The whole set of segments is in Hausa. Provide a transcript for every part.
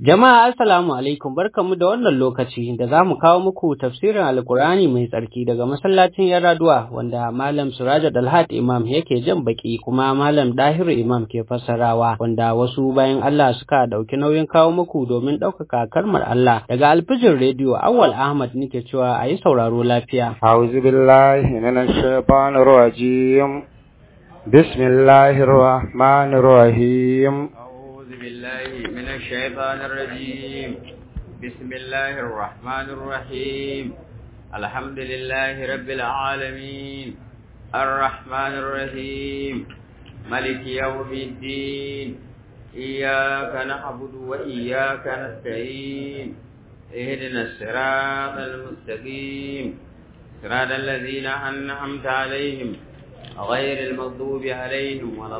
Jama'a assalamu alaikum barkamu da wannan lokaci da za mu kawo muku tafsirin Alkur'ani mai tsarki daga masallacin Yaraduwa wanda Malam Suraja Dalhat Imam yake jan baki kuma Malam Dahiru Imam ke fassarawa wanda wasu bayan Allah suka dauki nauyin kawo muku domin ɗaukaka kalmar Allah daga alfijin rediyo Awwal Ahmad nake cewa a yi sauraro lafiya. أعوذ بالله من الشيطان الرجيم بسم الله الرحمن الرحيم أعوذ بالله من الشيطان الرجيم بسم الله الرحمن الرحيم الحمد لله رب العالمين الرحمن الرحيم ملك يوم الدين إياك نعبد وإياك نستعين اهدنا الصراط المستقيم صراط الذين أنعمت عليهم غير المغضوب عليهم ولا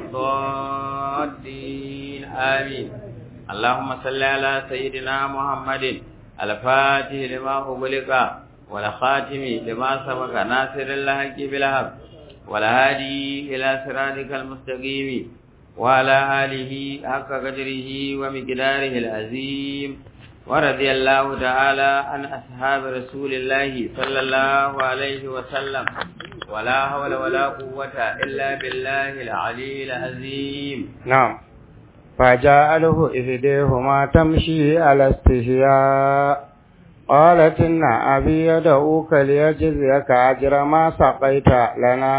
الضالين آمين اللهم صل على سيدنا محمد الفاتح لما أغلق والخاتم لما سبق ناصر الحق بالحق والهادي إلى صراطك المستقيم وعلى آله حق قدره ومقداره العظيم ورضي الله تعالى عن أصحاب رسول الله صلى الله عليه وسلم ولا حول ولا قوة إلا بالله العلي العظيم نعم فجعله إهديهما تمشي على استحياء قالت إن أبي يدعوك ليجزيك أجر ما سقيت لنا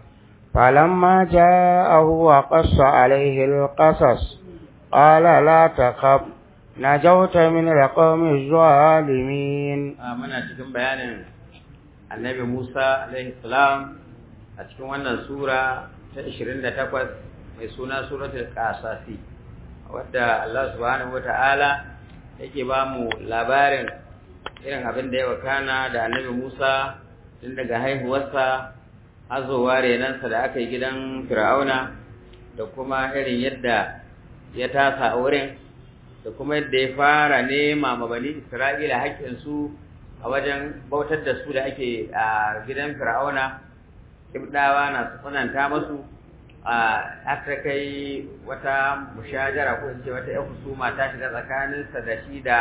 فلما جاءه وقص عليه القصص قال لا تخف نجوت من القوم الظالمين muna cikin bayanin annabi Musa alaihi salam a cikin wannan sura ta 28 mai suna suratul qasasi wadda Allah subhanahu wataala yake ba mu labarin irin abin da ya wakana da annabi Musa tun daga haihuwarsa azowa renansa da aka yi gidan Fir'auna da kuma irin yadda ya tasa a wurin da kuma yadda ya fara nema ma bani Isra'ila haƙƙinsu a wajen bautar da su da ake a gidan Fir'auna Ibdawa na tsananta masu a aka kai wata mushajara ko in ce wata ƴan husuma ta shiga tsakaninsa da shi da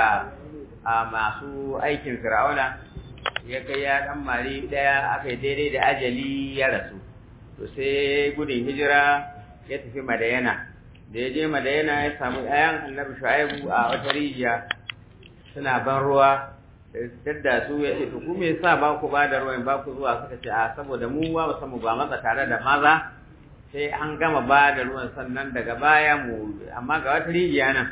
masu aikin Fir'auna ya kai ya dan mari daya aka yi daidai da ajali ya rasu to sai gudun hijira ya tafi Madayana da ya je Madayana ya samu ayan Annabi Shu'aibu a wata rijiya suna ban ruwa da su ya ce to ku me yasa ba ku ba da ruwan ba ku zuwa suka ce a saboda mu ba mu samu ba matsa tare da maza sai an gama ba da ruwan sannan daga baya mu amma ga wata rijiya nan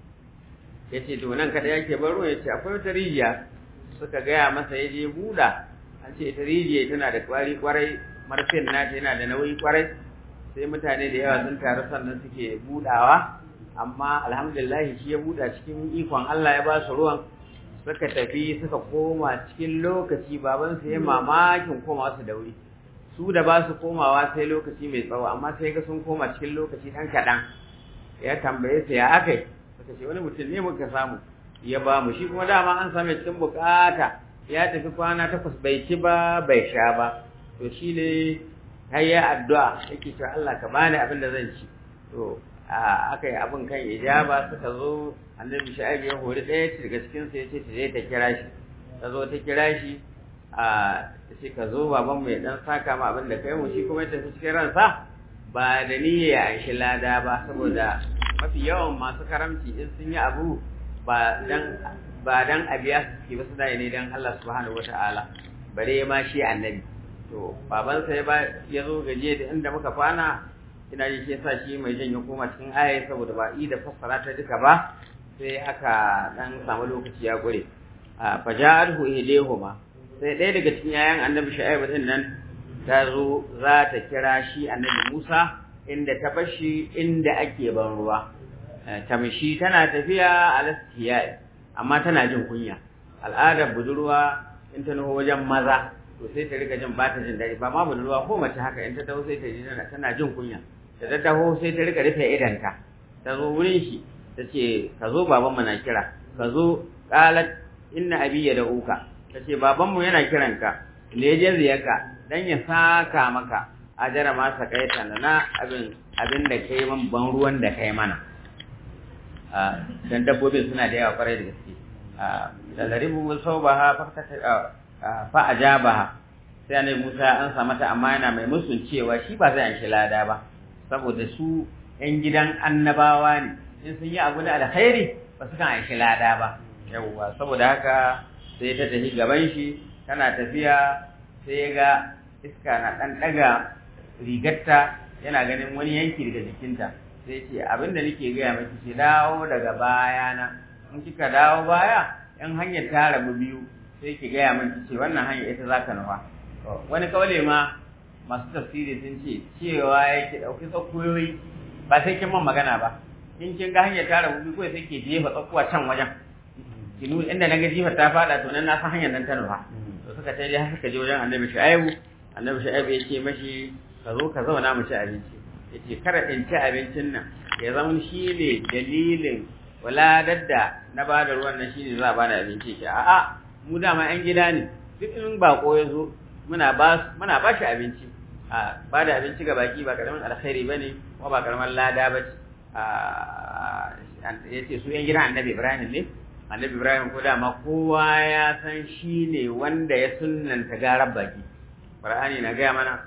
ya ce to nan kada yake bar ruwan ya ce akwai wata rijiya suka gaya masa ya je buɗa an ce ita rijiya tana da kwari kwarai marfin nata yana da nauyi kwarai sai mutane da yawa sun taru sannan suke budawa amma alhamdulillah shi ya buda cikin ikon Allah ya ba su ruwan suka tafi suka koma cikin lokaci baban su ya mamakin koma su da wuri su da ba su komawa sai lokaci mai tsawo amma sai ga sun koma cikin lokaci dan kaɗan ya tambaye su ya akai suka ce wani mutum ne muka samu ya ba mu shi kuma dama an same cikin bukata ya tafi kwana takwas bai ci ba bai sha ba to shi ne har ya addu'a yake cewa Allah ka bani abin da zan ci to aka yi abin kan ijaba suka zo annabi sha'ib ya hori ɗaya daga cikin su yace ta je ta kira shi ta zo ta kira shi a sai ka zo baban mu ya dan saka ma abin da kai mu shi kuma ya tafi cikin ransa ba da niyya ya anshi lada ba saboda mafi yawan masu karamci in sun yi abu ba dan ba dan abiya su ba su da ne dan Allah subhanahu wataala bare ma shi annabi to babansa ya ba ya zo gaje da inda muka kwana ina ji shi yasa shi mai jan ya koma cikin aya saboda ba i da fassara ta duka ba sai aka dan samu lokaci ya gure a faja'alhu ilayhuma sai ɗaya daga cikin yayan annabi shu'aib din nan ta zo za ta kira shi annabi Musa inda ta bashi inda ake ban ruwa tamshi tana tafiya alastiya amma tana jin kunya al'adar budurwa in ta nuho wajen maza to sai ta rika jin ba ta jin daɗi ba ma budurwa ko mace haka in ta taho sai ta ji tana jin kunya da ta taho sai ta rika rufe idanta ta zo wurin shi ta ce ka zo baban mu na kira ka zo qalat inna abi ya da'uka ta ce baban mu yana kiran ka ne je ziyarka dan ya saka maka ajara ma sakaita na abin abin da kai man ban ruwan da kai mana dan dabbobin suna da yawa kwarai da gaske da laribu musawbaha fa ajabaha sai annabi Musa an sa mata amma yana mai musun cewa shi ba zai anshi lada ba saboda su ƴan gidan annabawa ne in sun yi abu da alkhairi ba su kan anshi lada ba yawwa saboda haka sai ta tafi gaban shi tana tafiya sai ga iska na dan daga rigarta yana ganin wani yanki daga jikinta sai ce abinda nake gaya miki ce dawo daga bayana in kika dawo baya in hanyar ta rabu biyu sai ki gaya min ce wannan hanya ita za ka nufa wani kawale ma masu tafsiri sun ce cewa ya ki ɗauki tsakuyoyi ba sai kin man magana ba in kin ga hanyar ta rabu biyu kawai sai ke jefa tsakuwa can wajen kinu inda na ga jifar ta faɗa to nan na san hanyar nan ta nufa to suka ta je suka je wajen annabi shu'aibu annabi shu'aibu ya ce mashi ka zo ka zauna mu ci abinci ya ce kada in ci abincin nan ya zama shi ne dalilin waladar da na ba da ruwan nan shine za a bada abinci ki a'a mu dama yan gida ne duk in bako ya zo muna ba muna ba shi abinci a ba da abinci ga baki ba karamin alkhairi bane kuma ba karamin lada ba ce ya ce su yan gidan annabi ibrahim ne annabi ibrahim ko dama kowa ya san shi ne wanda ya sunnanta garar baki qur'ani na gaya mana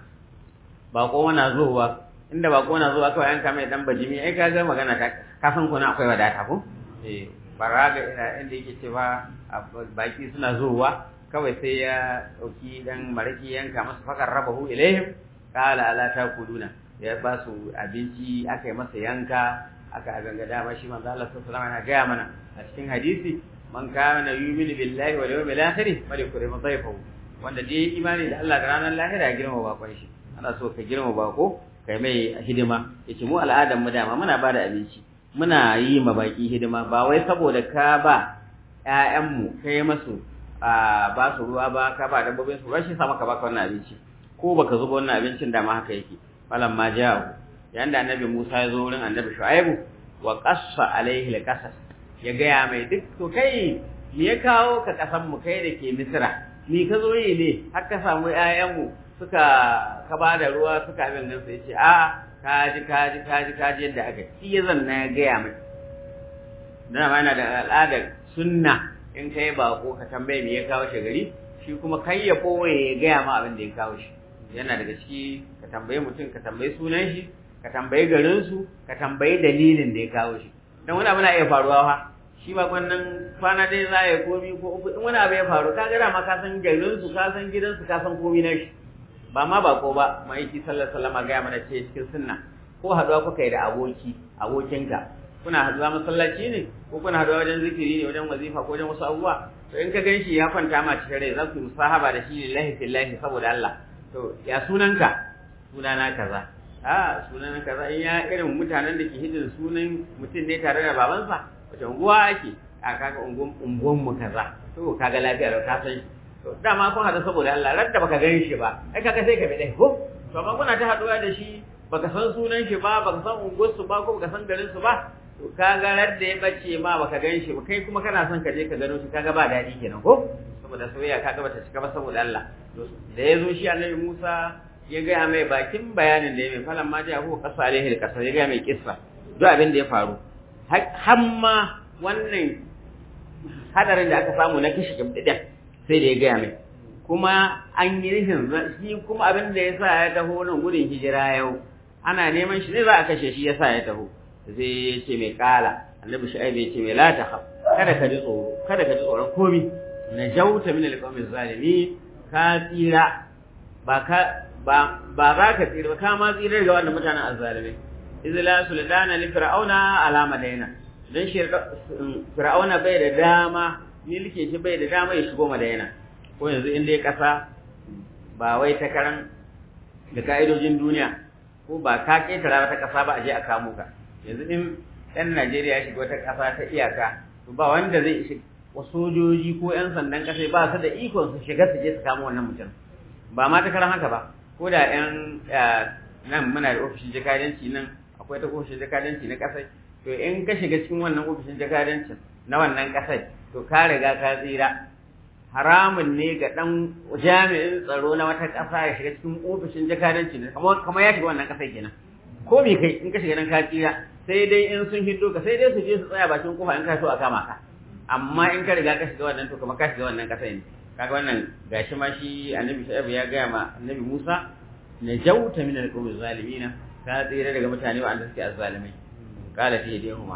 bako na zuwa inda bako na zuwa kawai an kama dan bajimi ai ka ga magana ta ka san kuna akwai wadata ko eh baraga ina inda yake cewa baki suna zuwa kawai sai ya dauki dan maraki yanka masa fakar rabahu ilaihim qala ala takuluna ya ba su abinci aka yi masa yanka aka ganga dama shi manzo Allah sallallahu alaihi wasallam gaya mana a cikin hadisi man kana yu'minu billahi wal yawmil akhir falyakrim dhayfahu wanda dai imani da Allah da ranar lahira ya girma bakon shi ana so ka girma bako kai mai hidima yace mu al'adar mu dama muna bada abinci muna yi ma baki hidima ba wai saboda ka ba ƴaƴan mu kai masu a ba su ruwa ba ka ba dabbobin su rashin sa maka baka wannan abinci ko baka zuba wannan abincin da ma haka yake malam ma ja'u yayin da annabi Musa ya zo wurin annabi Shu'aibu wa qassa alaihi alqasas ya gaya mai duk to kai me ya kawo ka kasan mu kai da ke Misra ni ka zo yi ne har ka samu ƴaƴan mu suka ka ba da ruwa suka abin nan sai ce a kaji kaji kaji kaji yadda aka shi ya zanna ya gaya mai dan ma yana da al'adar sunna in kai bako ka tambaye me ya kawo shi gari shi kuma kai ya koye ya gaya ma abin da ya kawo shi yana daga ciki ka tambaye mutum ka tambayi sunan shi ka tambayi garin su ka tambayi dalilin da ya kawo shi dan wani abu na iya faruwa fa shi ba wannan kwana dai za ya komi ko uku in wani abu ya faru ka ga ma ka san garin su ka san gidan su ka san komi na shi ba ma bako ba ma'aiki sallallahu alaihi wasallam ga mana ce cikin sunna ko haduwa kuka yi da aboki abokinka kuna haduwa masallaci ne ko kuna haduwa wajen zikiri ne wajen wazifa ko wajen wasu abubuwa to in ka ganshi ya kwanta ma cikin rai za ku musahaba da shi lillahi fillahi saboda Allah to ya sunanka sunana kaza a sunan kaza in ya irin mutanen da ke hidin sunan mutum ne tare da babansa wace unguwa ake a kaga unguwan mu kaza to kaga lafiya da ka san to dama kun hada saboda Allah radda baka gan shi ba ai kaga sai ka bi dai ko to amma kuna ta haduwa da shi baka san sunan shi ba baka san unguwar su ba ko baka san garin su ba to kaga radda ya bace ma baka gan shi ba kai kuma kana son ka je ka gano shi kaga ba dadi kenan ko saboda soyayya kaga bata cika ba saboda Allah da ya zo shi annabi Musa ya gaya mai bakin bayanin da ya mai falan ma ja ko kasa alaihi da kasa ya gaya mai kissa duk abin da ya faru har ma wannan hadarin da aka samu na kishi kimdidin sai da ya gaya mai kuma an yi nufin shi kuma abin da ya sa ya taho nan gudun hijira yau ana neman shi ne za a kashe shi ya sa ya taho sai ya ce mai kala annabi shu'aib ya ce mai la ta kada ka ji tsoro kada ka ji tsoron komi najauta min alqawmi zalimin ka tsira ba ka ba ba za ka tsira ba ka ma tsira ga wannan mutanen azzalimai izla sultana li fir'auna ala madaina dan shi fir'auna bai da dama milke shi bai da dama ya shigo madaina ko yanzu in dai kasa ba wai ta karan da ka'idojin duniya ko ba ka ketara ta kasa ba a je a kamo ka yanzu in ɗan Najeriya ya shiga wata kasa ta iyaka to ba wanda zai shiga sojoji ko 'yan sandan ƙasa ba su da ikon su shiga su je su kama wannan mutum ba ma ta karan haka ba ko da 'yan nan muna da ofishin jakadanci nan akwai ta ofishin jakadanci na ƙasai to in ka shiga cikin wannan ofishin jakadancin na wannan ƙasai to ka riga ka tsira haramun ne ga ɗan jami'in tsaro na wata ƙasa ya shiga cikin ofishin jakadanci ne kamar ya shiga wannan ƙasai kenan ko me kai in ka shiga nan ka tsira sai dai in sun hiddo ka sai dai su je su tsaya bakin kofa in ka so a kama ka amma in ka riga ka shiga wannan to kuma ka shiga wannan kasa ne kaga wannan gashi ma shi annabi shu'aib ya gaya ma annabi Musa najauta min al-qawmi zalimina ka tsira daga mutane wanda suke azzalimai qala fi yadihuma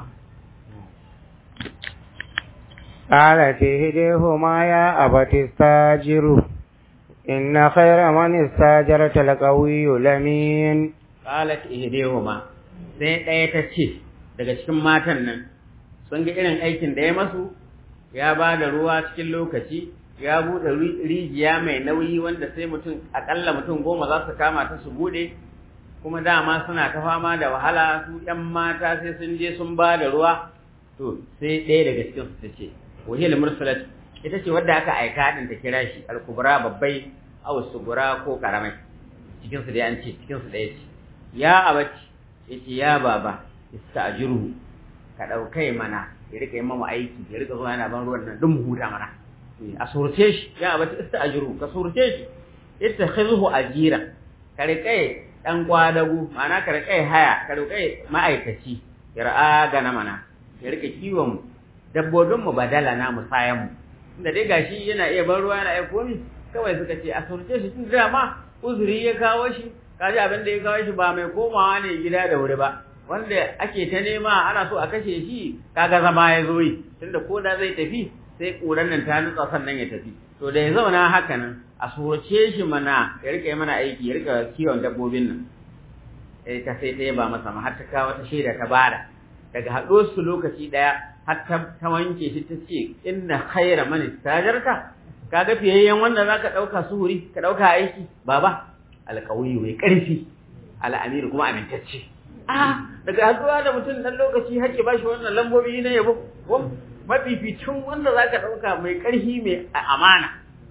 قالت إهديهما يا أبت استاجره إن خير من استاجرت القوي الأمين qalat ihdihuma sai ɗaya ta ce daga cikin matan nan sun ga irin aikin da ya masu ya ba da ruwa cikin lokaci ya buɗe rijiya mai nauyi wanda sai mutum akalla mutum goma za su kama ta su buɗe kuma dama suna ta fama da wahala su ƴan mata sai sun je sun ba da ruwa to sai ɗaya daga cikin su ta ce wahil mursalat ita ce wadda aka aika din ta kira shi al-kubra babbai aw sugura ko karamai cikin su dai an ce cikin su ɗaya ce ya abaci yace ya baba ista'jiruhu ka daukai mana ya rika yin mamu aiki ya rika zuwa yana ban ruwan nan dun mu huta mana a surce shi ya abaci ista'jiruhu ka surce shi ittakhidhu ajira ka rika dan kwadagu ma'ana ka rika haya ka rika ma'aikaci yar'a gana mana ya rika kiwon dabbobin mu badala na musayan mu inda dai gashi yana iya ban ruwa yana iya komi kawai suka ce a surce shi tun da ma uzuri ya kawo shi kaji abin da ya kawo shi ba mai komawa ne gida da wuri ba wanda ake ta nema ana so a kashe shi kaga zama ya zo yi tunda ko da zai tafi sai ƙuran nan ta nutsa sannan ya tafi to da ya zauna haka nan a surace shi mana ya rika yi mana aiki ya rika kiwon dabbobin nan eh ta sai ta yaba masa ma har ta kawo ta shaida ta bada daga haɗo su lokaci ɗaya har ta wanke shi ta ce inna khaira man istajarta kaga fiyayyen wanda zaka ɗauka suhuri ka ɗauka aiki baba alƙawiyu mai ƙarfi al'amiru kuma amintacce a daga haɗuwa da mutum ɗan lokaci har ba shi wannan lambobi na yabo ko mafificin wanda za ka ɗauka mai ƙarfi mai amana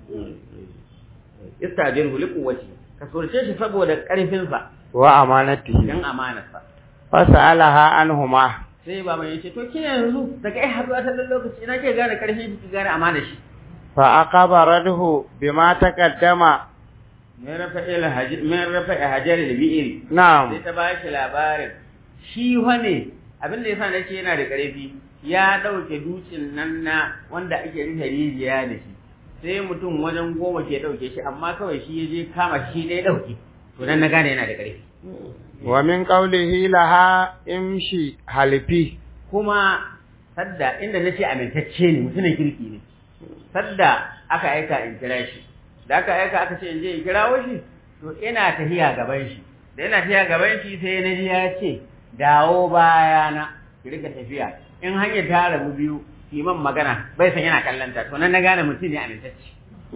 istajin huli kuwaci ka surce shi saboda ƙarfinsa wa amanatihi don amanarsa fasalaha anhuma sai baban ya ce to ke yanzu daga ai haɗuwa ta ɗan lokaci ina ke gane ƙarfin shi ki gane amanar shi fa aqabarathu bima taqaddama min rafa'il hajir min rafa'i hajar al-bi'ir na'am sai ta ba shi labarin shi wane abin da yasa nace yana da ƙarfi ya dauke dutsen nan na wanda ake rufe rijiya da shi sai mutum wajen goma ke dauke shi amma kawai shi ya je kama shi ɗaya dauke to dan na gane yana da ƙarfi wa min qawlihi laha imshi halifi kuma sadda inda nace amintacce ne mutumin kirki ne sadda aka aika in kira shi da aka aika aka ce in je in kirawo shi to ina tafiya gaban shi da ina tafiya gaban shi sai na ji ya ce dawo bayana ki rika tafiya in hanyar ta rabu biyu kiman magana bai san yana kallanta to nan na gane mutum ne amintacce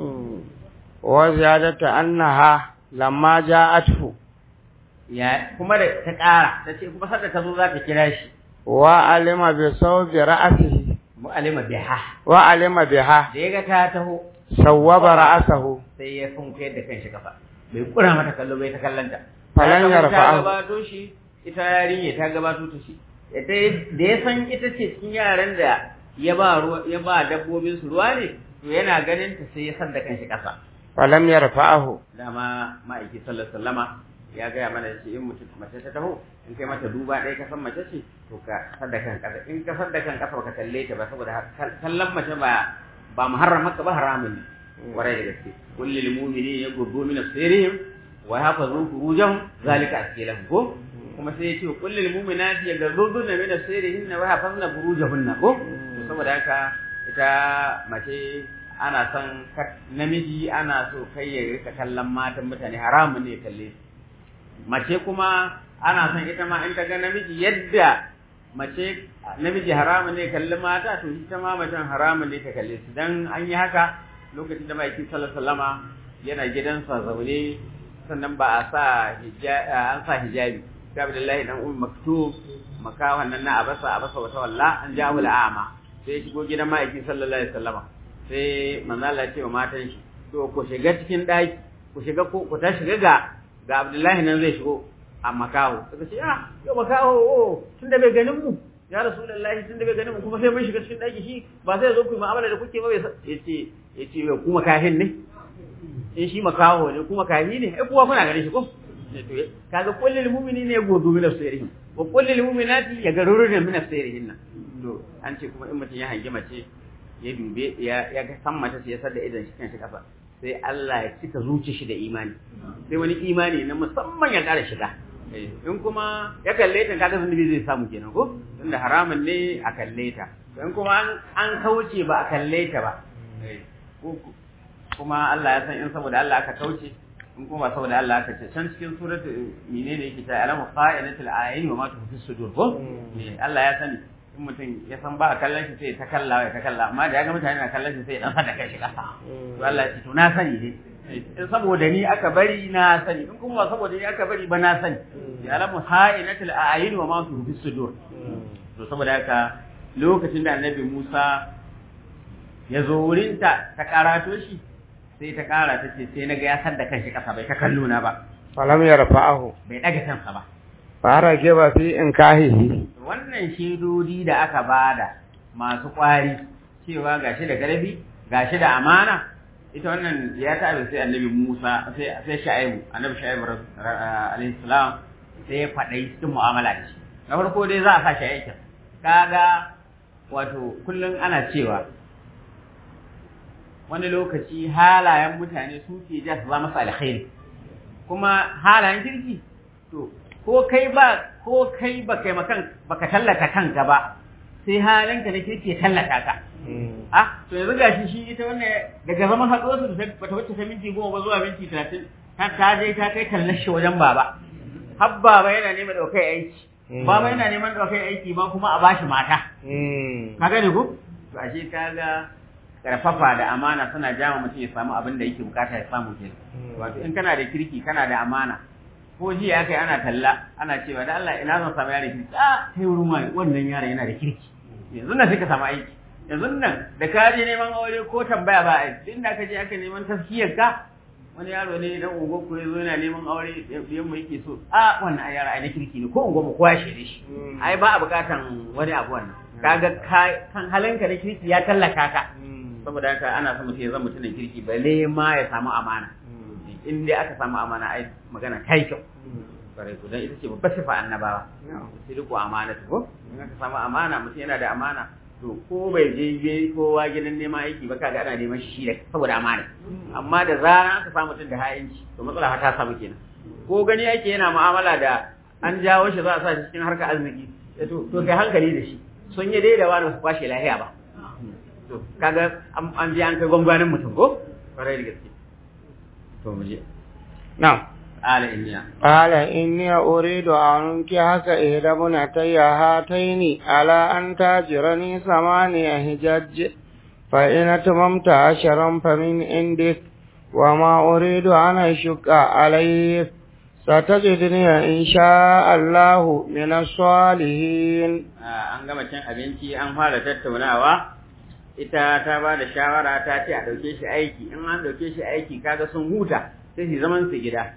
wa ziyadatu annaha lamma ja'athu ya kuma da ta ƙara ta ce kuma sadda ta zo za ta kira shi wa alima bi sawbi ra'sihi mu'alima biha wa alima biha da ya ga ta taho sawwaba ra'sahu sai ya funke da kanshi kafa bai kura mata kallo bai ta kallanta Falan Ta yarfa'ahu. gabato shi ita yarinya ta gabato ta shi da ya san ita ce cikin yaran da ya ba ruwa ya ba dabbobin su ruwa ne to yana ganin ta sai ya san da kanshi kasa falam yarfa'ahu dama ma'aiki sallallahu alaihi wasallama ya gaya mana shi in mutum mace ta taho in kai mata duba ɗaya ka san mace ce to ka sadda kan kasa in ka sadda kan kasa ka kalle ta ba saboda kallon mace ba ba muharram haka ba haramun ne warai da gaske kullil mu'mini yaghuddu min absarihim wa yahfazu furujahum zalika askilahum ko kuma sai ya ce kullil mu'minati yaghuddu min absarihinna wa yahfazna furujahunna ko to saboda haka ita mace ana son namiji ana so kai ya rika kallon matan mutane haramun ne ya kalle su mace kuma ana son ita ma in ta ga namiji yadda mace namiji haramun ne kalli mata to ita ma macen haramun ne ta kalle su dan an yi haka lokacin da ma'aikin sallallahu alaihi wasallama yana gidansa zaune sannan ba a sa hijabi an sa hijabi sai Abdullahi dan Ummu Maktub makawan nan na abasa abasa wata walla an ja wala ama sai ya shigo gidan ma'aikin sallallahu alaihi wasallama sai manzo Allah ya ce wa matan shi to ku shiga cikin daki ku shiga ko ku ta shiga ga ga Abdullahi nan zai shigo a makaho suka ce ah yau makaho oh tunda bai ganin mu ya rasulullahi tunda bai ganin mu kuma sai mun shiga cikin daki shi ba sai zo ku yi mu'amala da kuke ba bai yace yace yau kuma kahin ne in shi makaho ne kuma kahi ne ai kuwa kuna ganin shi ko kaga kullul mu'mini ne godu min asiri wa qul lil mu'minati yaghurruna min asirihinna to an ce kuma in mutum ya hangi mace ya dube ya ya ga san mata sai ya sadda idan shi kan shi kasa sai Allah ya cika zuci shi da imani sai wani imani na musamman ya ƙara shiga in kuma ya kalle ta kaga zunubi zai samu kenan ko tunda haramun ne a kalle ta in kuma an an kauce ba a kalle ta ba kuma Allah ya san in saboda Allah aka kauce in kuma ba saboda Allah aka ce can cikin suratu menene yake ta alamu qa'inatul ayni wa ma tufi sudur ko Allah ya sani in mutum ya san ba a kallon shi sai ta kalla ya ta kalla amma da ya ga mutane na kallon shi sai dan sada kai shi kasa to Allah ya ce to na sani ne in saboda ni aka bari na sani in kuma ba saboda ni aka bari ba na sani ya alamu ha'inatul a'yun wa ma tufi sudur to saboda haka lokacin da annabi Musa ya zo wurin ta ta karato shi sai ta kara ta ce sai naga ya san da kanshi kasa bai ta kallo na ba falam yarfa'ahu bai daga kansa ba fara ke ba fi in kahihi wannan shedodi da aka bada masu kwari cewa gashi da garbi gashi da amana ita wannan ya ta sai annabi Musa sai sai Shu'aibu annabi Shu'aibu alaihi salam sai ya faɗai cikin mu'amala da shi na farko dai za a sa shi aikin kaga wato kullum ana cewa wani lokaci halayen mutane su ke ja su zama su alkhairi kuma halayen kirki to ko kai ba ko kai ba kai makan baka tallata kanka ba sai halinka na kirki ya tallata ka ah to yanzu gashi shi ita wannan daga zama haɗo su bata wuce ta minti goma ba zuwa minti talatin ta ta je ta kai tallar shi wajen baba har baba yana neman ɗaukar aiki baba yana neman ɗaukar aiki ba kuma a bashi mata ka gane ko to ashe kaga karfafa da amana suna jama mutum ya samu abin da yake bukata ya samu ke wato in kana da kirki kana da amana ko jiya aka yi ana talla ana cewa da Allah ina zan samu yaron kirki a kai wurin wani wannan yaron yana da kirki yanzu nan sai ka samu aiki yanzu nan da ka je neman aure ko tambaya ba aiki duk da ka je aka neman tafkiyar ka wani yaro ne dan ungo ko yazo yana neman aure yan mu yake so a wannan ai yaro ai na kirki ne ko ungo mu kowa shi shi ai ba a bukatan wani abu wannan kaga kan halinka na kirki ya tallaka ka saboda haka ana son mutum ya zama mutumin kirki balle ma ya samu amana in dai aka samu amana ai magana kai kyau bare ku dan ita ce babbar sifa annabawa sai riko amana ko in aka samu amana mutum yana da amana to ko bai je je kowa gidan neman aiki ba kaga ana neman shi da saboda amana amma da zaran aka samu mutum da hayinci to matsala ta samu kenan ko gani yake yana mu'amala da an jawo shi za a sa shi cikin harkar arziki to to kai hankali da shi sun yi dai da wani su kwashe lahiya ba to kaga an ji an kai gwangwanin mutum ko kwarai da gaske to mu je na'am ala inniya qala inni uridu an haka ihda bunatayya hataini ala an tajirani samaniya hijaj fa in atmamta asharan fa min indik wa ma uridu an ashqa alayk ستجدني إن شاء الله من الصالحين an gama cin abinci an fara tattaunawa ita ta ba da shawara ta ce a ɗauke shi aiki in an ɗauke shi aiki kaga sun huta sai su zaman su gida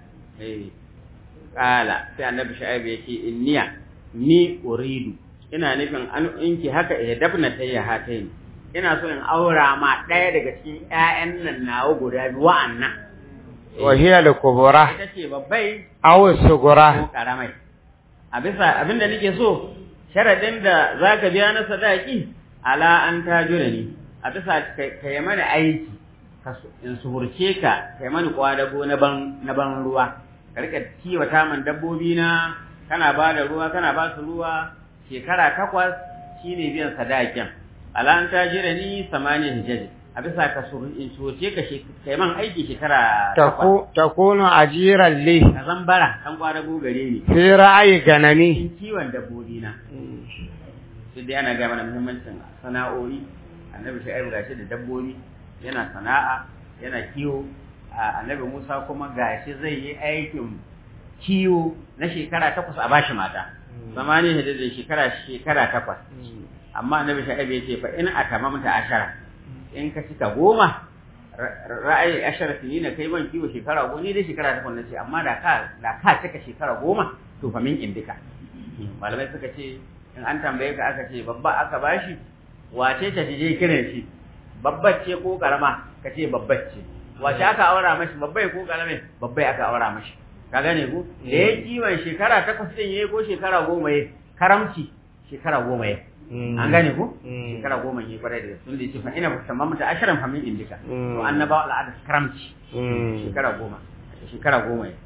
ƙala sai annabi sha'ibu ya ce inniya ni uridu ina nufin an inki haka ya dabna ta yi hatai ina so in aura ma ɗaya daga cikin ƴaƴan nan nawa guda biyu wa'annan wa hiya al-kubra ita ce babbai aw as-sughra ko karamai a bisa abinda nake so sharadin da zaka biya na sadaki ala an tajura ni a bisa ka yi mana aiki in suhurce ka ka yi mana kwadago na ban na ban ruwa ka rika kiwata man dabbobi na kana ba da ruwa kana ba su ruwa shekara takwas shine biyan sadakin ala an tajura ni samaniya hijaji a bisa ka in suhurce ka ka yi man aiki shekara takwas takunu ajiran li ka zambara kan kwadago gare ni fi ra'ayi ganami kiwon dabbobi na sai dai ana gaya mana muhimmancin sana'o'i annabi shu'aibu gashi da dabbobi yana sana'a yana kiwo annabi musa kuma gashi zai yi aikin kiwo na shekara takwas a bashi mata zamani ne da shekara shekara takwas amma annabi shu'aibu ya ce fa in atamamta ashara in ka cika goma ra'ayi ashara sinina kai ban kiwo shekara goma ni dai shekara takwas na ce amma da ka da ka cika shekara goma to fa min indika malamai suka ce in an tambaye ka aka ce babba aka bashi wace ta je kiran shi babbar ce ko karama ka ce babbar ce wace aka aura mashi babbai ko karame babbai aka aura mashi ka gane ku da ya kiwon shekara takwas din yayi ko shekara goma yayi karamci shekara goma ya an gane ko shekara goma ya kwarai da sun da yace fa ina tamam ta asharan fa min indika to annabawa al'ada karamci shekara goma shekara goma ya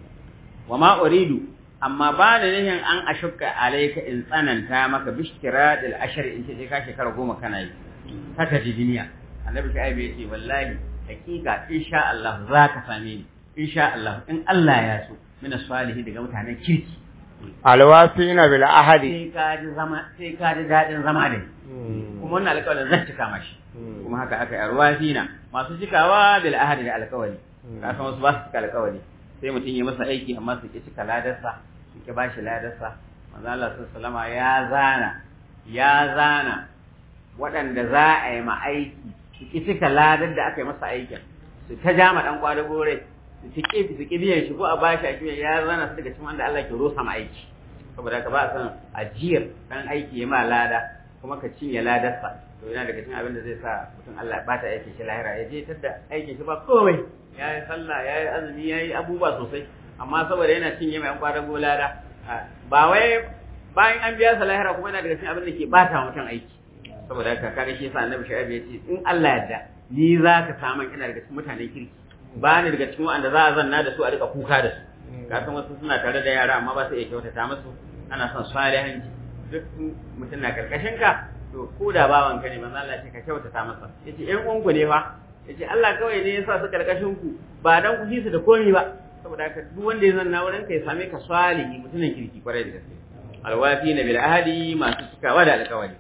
wa ma uridu amma ba da nihin an ashukka alayka in tsananta maka bishkira dal ashar in ce ka shekara goma kana yi haka ji duniya annabi shu'aib ya ce wallahi hakika insha Allah za ka same ni insha Allah in Allah ya so mina salihi daga mutanen kirki alwafina bil ahadi sai ka ji zama sai ka ji dadin zama da kuma wannan alƙawarin zan cika mashi kuma haka aka yi alwafina masu cikawa bil ahadi da alƙawari ka san wasu ba su cika alƙawari sai mutum ya masa aiki amma su ki cika ladarsa su ki bashi ladarsa manzo Allah sallallahu alaihi ya zana ya zana waɗanda za a yi ma aiki su ki cika ladar da aka yi masa aikin su ta jama dan kwada gore su ki su ki biyan shi ko a bashi a kiyan ya zana su daga cikin wanda Allah ke rosa ma aiki saboda ka ba a san ajiyar dan aiki ya ma lada kuma ka cinye ladarsa to yana daga cikin abin da zai sa mutum Allah ya bata aikin shi lahira ya je tadda aikin shi ba komai ya yi sallah ya yi azumi ya yi abubuwa sosai amma saboda yana cinye mai kwada go lada ba wai bayan an biya sa lahira kuma yana daga cikin abin da ke bata mutum aiki saboda haka kaga shi yasa annabi shu'aib ya ce in Allah yarda ni za ka samu ina daga cikin mutanen kirki ba ni daga cikin wanda za a zanna da su a rika kuka da su ka san wasu suna tare da yara amma ba su iya kyautata musu ana son salihanci duk mutum na karkashin ka to ko da bawan ka ne manzo Allah ce ka kyautata masa yace ƴan uwanku ne fa yace Allah kawai ne ya sa su karkashin ku ba dan ku su da komai ba saboda haka duk wanda ya zanna wurin ka ya same ka salihi mutumin kirki kwarai da gaske alwafi na bil ahadi masu cikawa da alƙawari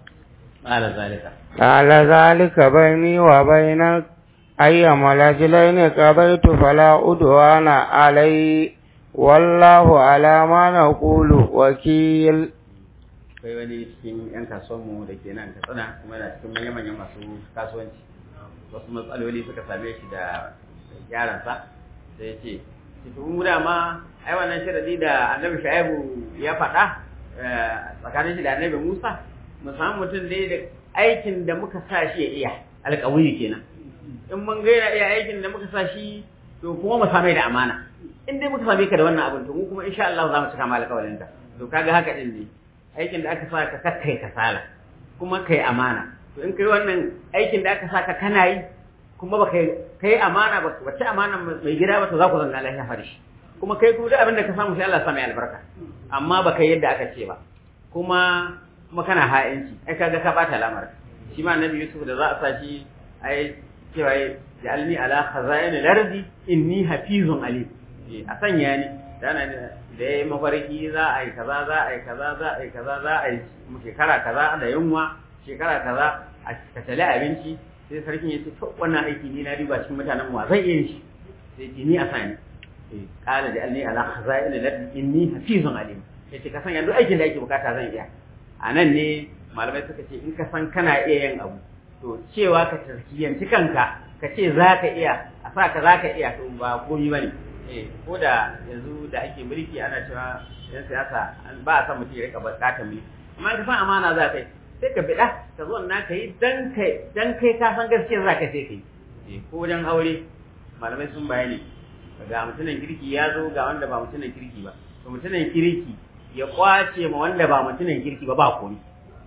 قال ذلك قال ذلك بيني وبينك أيما الأجلين قضيت فلا أدوان علي والله على ما نقول وكيل akwai wani cikin 'yan kasuwanmu da ke nan katsina kuma yana cikin manya-manyan masu kasuwanci wasu matsaloli suka same shi da yaransa sai ya ce cikin mu dama ai wannan sharadi da annabi shaibu ya faɗa tsakanin shi da annabi musa mu samu mutum dai da aikin da muka sa shi ya iya alƙawari kenan in mun gaira iya aikin da muka sa shi to kuma mu same da amana in dai muka same ka da wannan abin to mu kuma insha Allah za mu cika ma alƙawarin ka to kaga haka din ne aikin da aka sa ka kakkai kasala kuma kai amana to in kai wannan aikin da aka sa ka kana yi kuma ba kai kai amana ba wace amana mai gida ba to za ku zanna lafiya fari kuma kai kuma duk abin da ka samu sai Allah ya sa mai albarka amma ba kai yadda aka ce ba kuma kuma kana ha'inci ai kaga ka bata lamarin shi ma annabi Yusuf da za a sa shi ai cewa ja'alni ala khaza'in al-ardi inni hafizun alim a sanya ni dana da yayi mafarki za a yi kaza za a yi kaza za a yi kaza za a yi shekara kaza da yunwa shekara kaza a katale abinci sai sarkin ya ce to wannan aiki ni na riba cikin mutanen wa zan iya shi sai ce ni a sani qala ja'alni ala khaza'in al-ardi inni hafizun alim yace ka sanya duk aikin da ake bukata zan iya a nan ne malamai suka ce in ka san kana iya yin abu to cewa ka tarkiyanci kanka ka ce za ka iya a sa ka za ka iya to ba komi ba ne ko da yanzu da ake mulki ana cewa yan siyasa ba a san mutum ya rika bukatar mulki amma ka san amana za ka yi sai ka biɗa ka zo na ka yi dan kai dan kai ka san gaskiya za ka sai ka yi ko wajen aure malamai sun bayani ga mutumin kirki ya zo ga wanda ba mutumin kirki ba to mutumin kirki ya kwace ma wanda ba mutumin kirki ba ba komi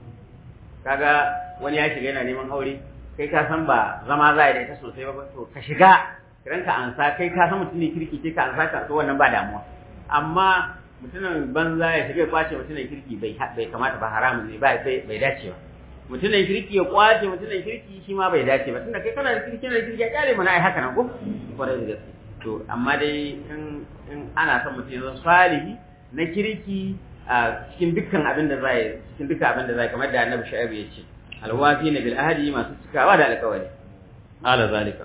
kaga wani ya shiga yana neman aure kai ka san ba zama za a yi ta sosai ba to ka shiga ranka ansa kai ka san mutumin kirki sai ka ansa ka to wannan ba damuwa amma mutumin banza ya shiga ya kwace mutumin kirki bai bai kamata ba haramun ne bai bai dace ba mutumin kirki ya kwace mutumin kirki shi ma bai dace ba tunda kai kana da kirki kana da kirki ya kyale mana ai haka nan ko kwarai da gaske to amma dai in in ana son mutum ya zama salihi na kirki a cikin dukkan abin da zai cikin dukkan abin da zai kamar da Annabi Shu'aib ya ce alwafi na bil ahdi masu cikawa da alƙawari ala zalika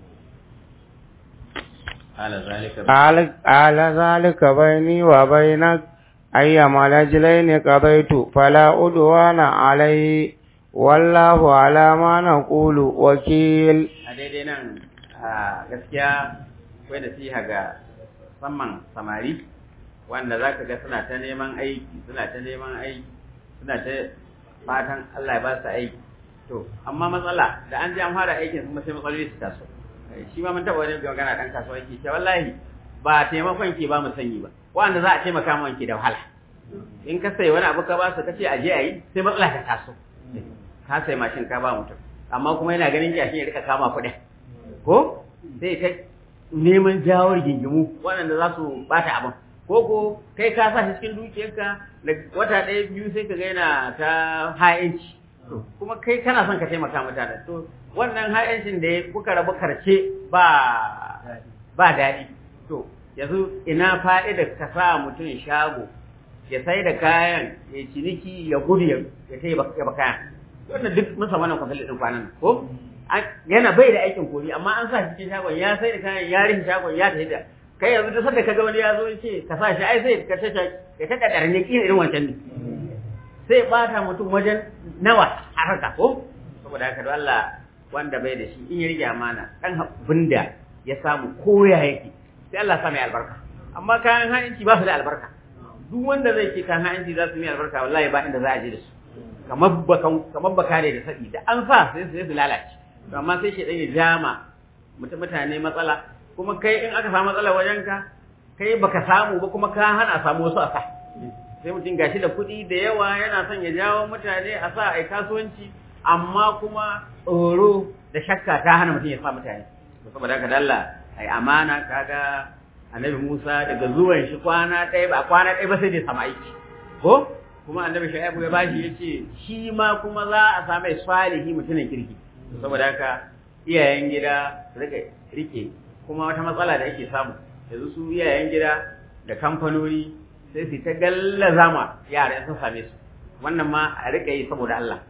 ala zalika ala zalika baini wa bainak ayyama lajlaini qadaitu fala udwana alai wallahu ala ma naqulu wakil a daidai nan gaskiya akwai nasiha ga musamman samari wanda za ka ga suna ta neman aiki suna ta neman aiki suna ta fatan Allah ya ba su aiki to amma matsala da an ji an fara aikin kuma sai matsaloli su taso shi ma mun taɓa wani magana ɗan kasuwa yake ce wallahi ba taimakon ke ba mu sanyi ba wanda za a taimaka mu wanke da wahala in ka sai wani abu ka ba su kace a je a yi sai matsala ta taso ka sai mashin ka ba mutum amma kuma yana ganin kyashin ya rika kama kuɗin ko sai ta neman jawo rigingimu waɗanda za su bata abin ko ko kai ka sa shi cikin dukiyarka da wata ɗaya biyu sai ka ga yana ta ha'inci kuma kai kana son ka taimaka mutane to wannan ha'incin da kuka rabu karce ba ba daɗi to yanzu ina fa'ida ka sa mutum shago ya sai da kayan ya ciniki ya gudu ya sai ya ba kayan wannan duk mun samu wannan kwasalin ɗin kwanan ko yana bai da aikin kori amma an sa cikin shagon ya sai da kayan ya rihin shagon ya tafi da kai yanzu duk sanda kaga wani ya zo ce ka sa shi ai sai ka tace ya tada darne kina irin wancan ne sai bata mutum wajen nawa haraka ko saboda haka don Allah wanda bai da shi in ya rige amana dan abinda ya samu koya yake sai Allah sa mai albarka amma kayan ha'inci ba su da albarka duk wanda zai ce kayan ha'inci za su yi albarka wallahi ba inda za a je da su kamar bakan kamar bakare da sabi da an sa sai su lalace amma sai shi dan ya jama mutane matsala kuma kai in aka samu matsala wajen ka kai baka samu ba kuma ka hana samu wasu a sa sai mutum gashi da kuɗi da yawa yana son ya jawo mutane a sa a kasuwanci amma kuma tsoro da shakka ta hana mutum ya sa mutane to saboda haka dalla ai amana kaga annabi Musa daga zuwan shi kwana ɗaya ba kwana ɗaya ba sai da sama aiki ko kuma annabi Shu'aibu ya bashi yace shi ma kuma za a samu salihi mutumin kirki saboda haka iyayen gida rike rike kuma wata matsala da ake samu yanzu su iyayen gida da kamfanoni sai su ta gallaza ma yara sun same su wannan ma a rika yi saboda Allah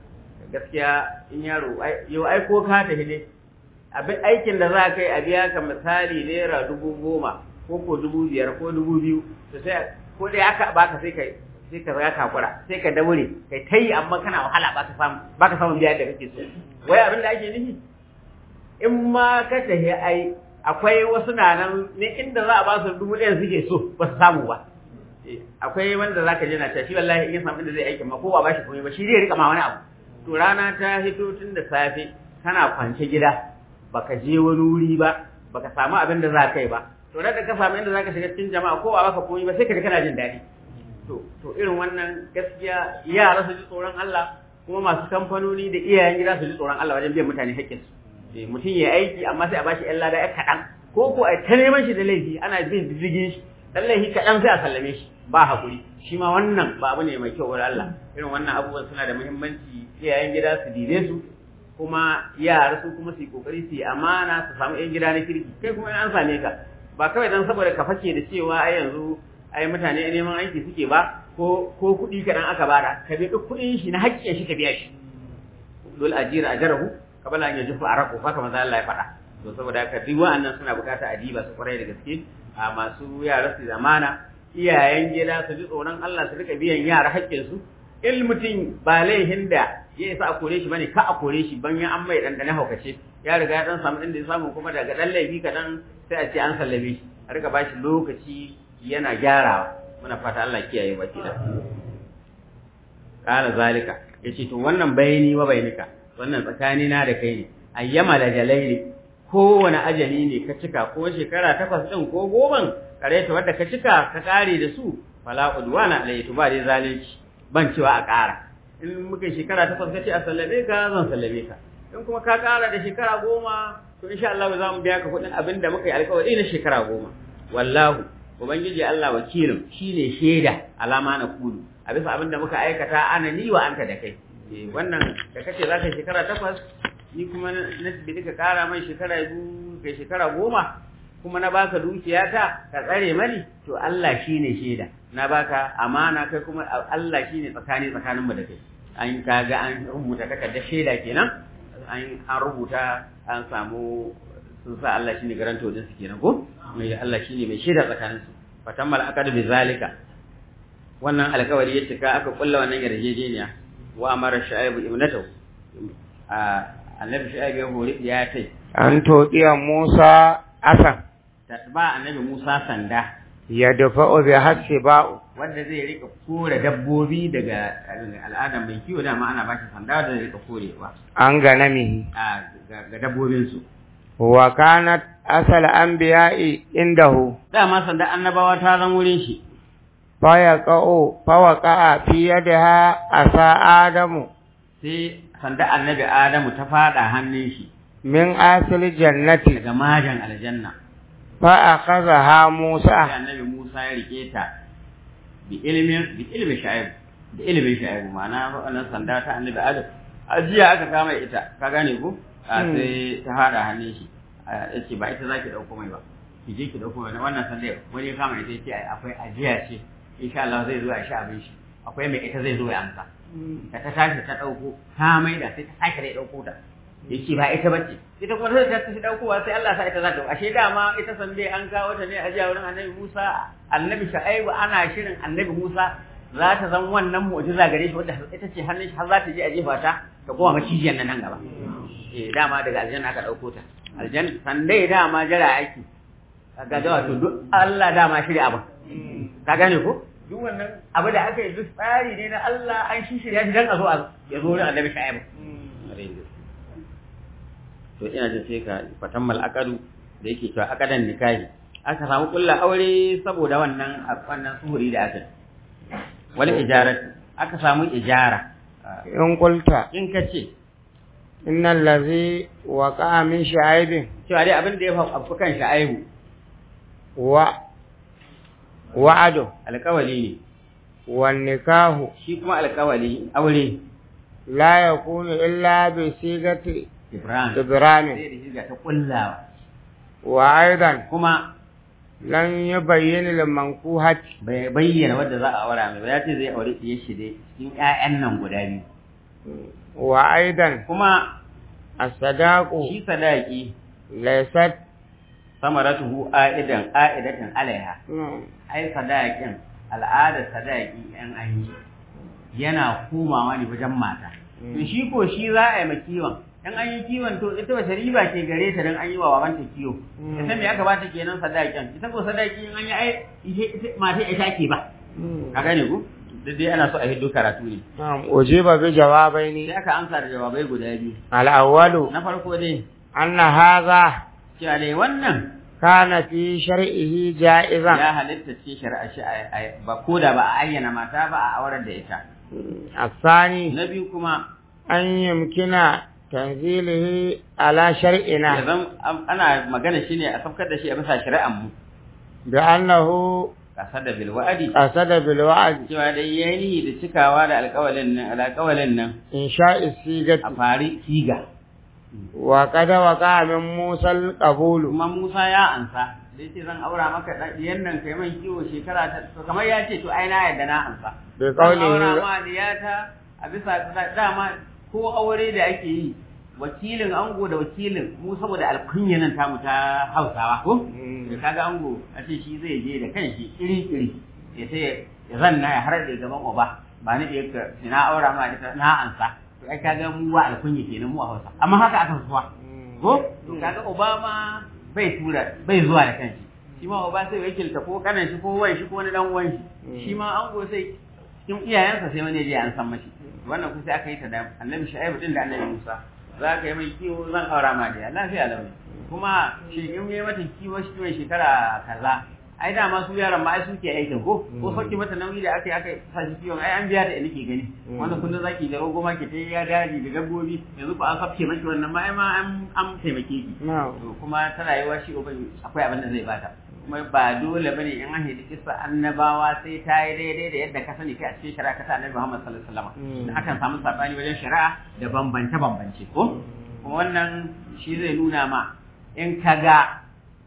gaskiya in yaro yau ai ko ka tafi ne abin aikin da za ka yi a biya ka misali naira dubu goma ko ko dubu biyar ko dubu biyu to sai ko dai aka baka sai ka sai ka zaga kakura sai ka daure kai ta yi amma kana wahala baka samu baka samu biya da kake so wai abin da ake nufi in ma ka tafi ai akwai wasu na nan ne inda za a ba su dubu ɗaya suke so ba su samu ba akwai wanda zaka je na ta shi wallahi in ya samu inda zai aiki ma ko ba bashi komai ba shi zai rika ma wani abu to rana ta hito tun da safe kana kwance gida baka je wani wuri ba baka samu abin da za ka yi ba to da ka samu inda zaka shiga cikin jama'a ko ba baka komai ba sai ka ji kana jin daɗi to to irin wannan gaskiya yara su ji tsoron Allah kuma masu kamfanoni da iyayen gida su ji tsoron Allah wajen biyan mutane haƙƙinsu mutum ya aiki amma sai a bashi ƴan lada ƴan kaɗan ko ko a ta neman shi da laifi ana bin diddigin shi dan laifi kaɗan sai a sallame shi ba hakuri shi ma wannan ba abu ne mai kyau wurin Allah irin wannan abubuwan suna da muhimmanci iyayen gida su dibe su kuma yara su kuma su yi kokari su yi amana su samu ƴan gida na kirki kai kuma an same ka ba kawai dan saboda ka fake da cewa ai yanzu ai mutane neman aiki suke ba ko ko kuɗi kaɗan aka bada ka bi duk kuɗin shi na haƙƙin shi ka biya shi dole ajira ajarahu kabala an yajufu araku haka manzo Allah ya faɗa to saboda haka duk wa'annan suna bukata a diba su kwarai da gaske a masu yara su zamana iyayen gida su ji tsoron Allah su rika biyan yara haƙƙin su il mutum ba laihin da ya isa a kore shi bane ka a kore shi ban ya an mai dandane haukace ya riga ya dan samu inda ya samu kuma daga dan laifi kadan sai a ce an sallame shi a rika bashi lokaci yana gyarawa muna fata Allah kiyaye baki da kana zalika yace to wannan bayani wa bainika wannan tsakani na da kai ne ayyama lajalaili kowane ajali ne ka cika ko shekara takwas din ko goman kare ta wadda ka cika ka kare da su fala udwana alayhi to ba dai zalunci ban cewa a ƙara in muka shekara takwas ka ce a sallame ka zan sallame ka in kuma ka ƙara da shekara goma to insha Allah za mu biya ka kuɗin abin da muka yi alƙawari na shekara goma wallahu ubangiji Allah wakilin shine shaida alama na kudu a bisa abin da muka aikata ana ni wa anta da kai wannan da kace za ka shekara takwas ni kuma na bi ka kara mai shekara biyu kai shekara goma kuma na baka dukiya ta ka tsare mani to Allah shine shaida na baka amana kai kuma Allah shine tsakani tsakanin mu da kai an kaga an rubuta takardar shaida kenan an an rubuta an samu sun sa Allah shine garanto din su kenan ko mai Allah shine mai shaida tsakanin su fatammal aqad bi zalika wannan alƙawari ya cika aka kulla wannan yarjejeniya wa amara shu'aibu ibnatahu annabi shu'aibu ya hori ya tai an toƙiya Musa asan ba annabi Musa sanda ya dafa bi hasse ba'u wanda zai rika kore dabbobi daga al'adar mai kiwo dama ana bashi sanda da zai rika korewa an ganamihi ga dabbobin su wa kanat asal anbiya'i indahu dama sanda annabawa ta zan wurin shi fayaqa'u fawaqa'a fi yadiha asa adamu sai sanda annabi adamu ta fada hannun shi min asil jannati daga majan aljanna fa akhadha sai Musa annabi Musa ya rike ta bi ilmin bi ilmi sha'ib da ilimin sha'ib ma'ana wannan sanda ta annabi Adam ajiya aka kama ita ka gane ko a Hmm. sai ta hada hannun shi a, yace ba ita zaki dauko mai ba ki je ki dauko mai wannan sanda wani ya kama ita yace ai, akwai ajiya ce insha Allah zai zo a sha abin shi akwai mai ita zai zo ya amsa da ta tashi ta dauko ta maida sai ta sake da dauko ta yace ba ita bace ita kuma sai ta tashi daukowa sai Allah sa ita za ta ashe dama ita sande an kawo ta ne a jiya wurin Annabi Musa Annabi Shu'aibu ana shirin Annabi Musa za ta zama wannan mu'jiza gare shi wanda ita ce hannun shi har za ta je a jefa ta ta koma macijiyar nan nan gaba eh dama daga aljanna aka dauko ta aljanna sande dama jira aiki kaga ga wato duk Allah dama shirya abin ka gane ko duk wannan abu da aka yi duk tsari ne na Allah an shi shirya shi dan a zo a ya zo wurin Annabi Shu'aibu to ina jin sai ka fatan mal'akadu da yake cewa akadan nikahi aka samu kulla aure saboda wannan wannan suhuri da aka yi. wani ijarat aka samu ijara in qulta in ka ce innal ladhi waqa'a min sha'ibin cewa dai abin da ya faru kan sha'aibu wa wa'adu alƙawali ne wan nikahu shi kuma alƙawali aure la yakunu illa bi sigati Ibrahim sai ibrahim da shiga ta kullawa wa aidan kuma lan yubayyin lil mankuhat bai bayyana wadda za a aura mai ba ya ce zai aure ɗiyar shi dai cikin ƴaƴan nan guda biyu wa aidan kuma as-sadaqu shi sadaki laysat samaratuhu a'idan a'idatan alaiha ai sadakin al'adar sadaki yan an yi yana komawa ne wajen mata to shi ko shi za a yi ma kiwon in an yi kiwon to ita wace riba ke gare ta dan an yi wa babanta kiwo ita me aka bata kenan sadakin ita ko sadaki in an yi ai ita- ita- mata ita ke ba ka gane ku duk dai ana so a hiddo karatu ne na'am ujiba bi jawabaini sai aka amsa da jawabai guda biyu al-awwalu na farko dai anna hadha cewa dai wannan kana fi shar'ihi ja'izan ya halitta ce shari'a shi a- a- ba ko da ba a ayyana mata ba a aurar da ita الثاني na biyu kuma أن يمكن تنزيله على شرعنا ya zan ana magana shi ne a saukar da shi a bisa shari'an mu بأنه kasar da bil wa'adi قصد بالوعد cewa dai yayi da cikawa da alƙawalin nan alƙawalin nan إنشاء a السيجة fari siga وقد وقع من موسى القبول kuma Musa ya ansa da yace zan aura maka dan diyan nan kai man kiwo shekara ta to kamar ya ce to ai na yadda na ansa Bai zan kauli aura ne- ma diyata a bisa da- dama ko aure da ake yi wakilin ango da wakilin mu saboda alkunyanan tamu ta Hausawa ko da kaga ango a ce shi zai je da kanshi iri iri ya sai ya zanna ya har da gaban uba ba ni da yake na aura ma ita na ansa to ai kaga mu wa alkunya kenan mu a Hausa amma haka aka zuwa ko to kaga Obama bai tura bai zuwa da kanshi shi ma Oba sai wakilta ko kanan shi ko wai shi ko wani dan uwan shi shi ma ango sai cikin iyayensa sai wani ya je an san mashi wannan kun sai aka yi ta da Annabi Shu'aib din da Annabi Musa za ka yi mai kiwo zan aura ma da lafiya launi kuma shi in yi mata kiwo shi mai shekara kaza ai da ma su yaran ma ai suke aikin ko ko sauki mata nauyi da aka yi aka sa shi kiwon ai an biya da nake gani wanda kullum zaki da rogo ma ke ta ya daji da dabbobi yanzu ba an kafke maki wannan ma ai ma an an taimake ki نعم to kuma ta rayuwa shi uban akwai abin da zai bata kuma ba dole bane in an hidi kissa annabawa sai ta yi daidai da yadda ka sani kai a cikin shari'a ka ta annabi Muhammad sallallahu alaihi wasallam akan samu sabani wajen shari'a da bambance bambance ko kuma wannan shi zai nuna ma in kaga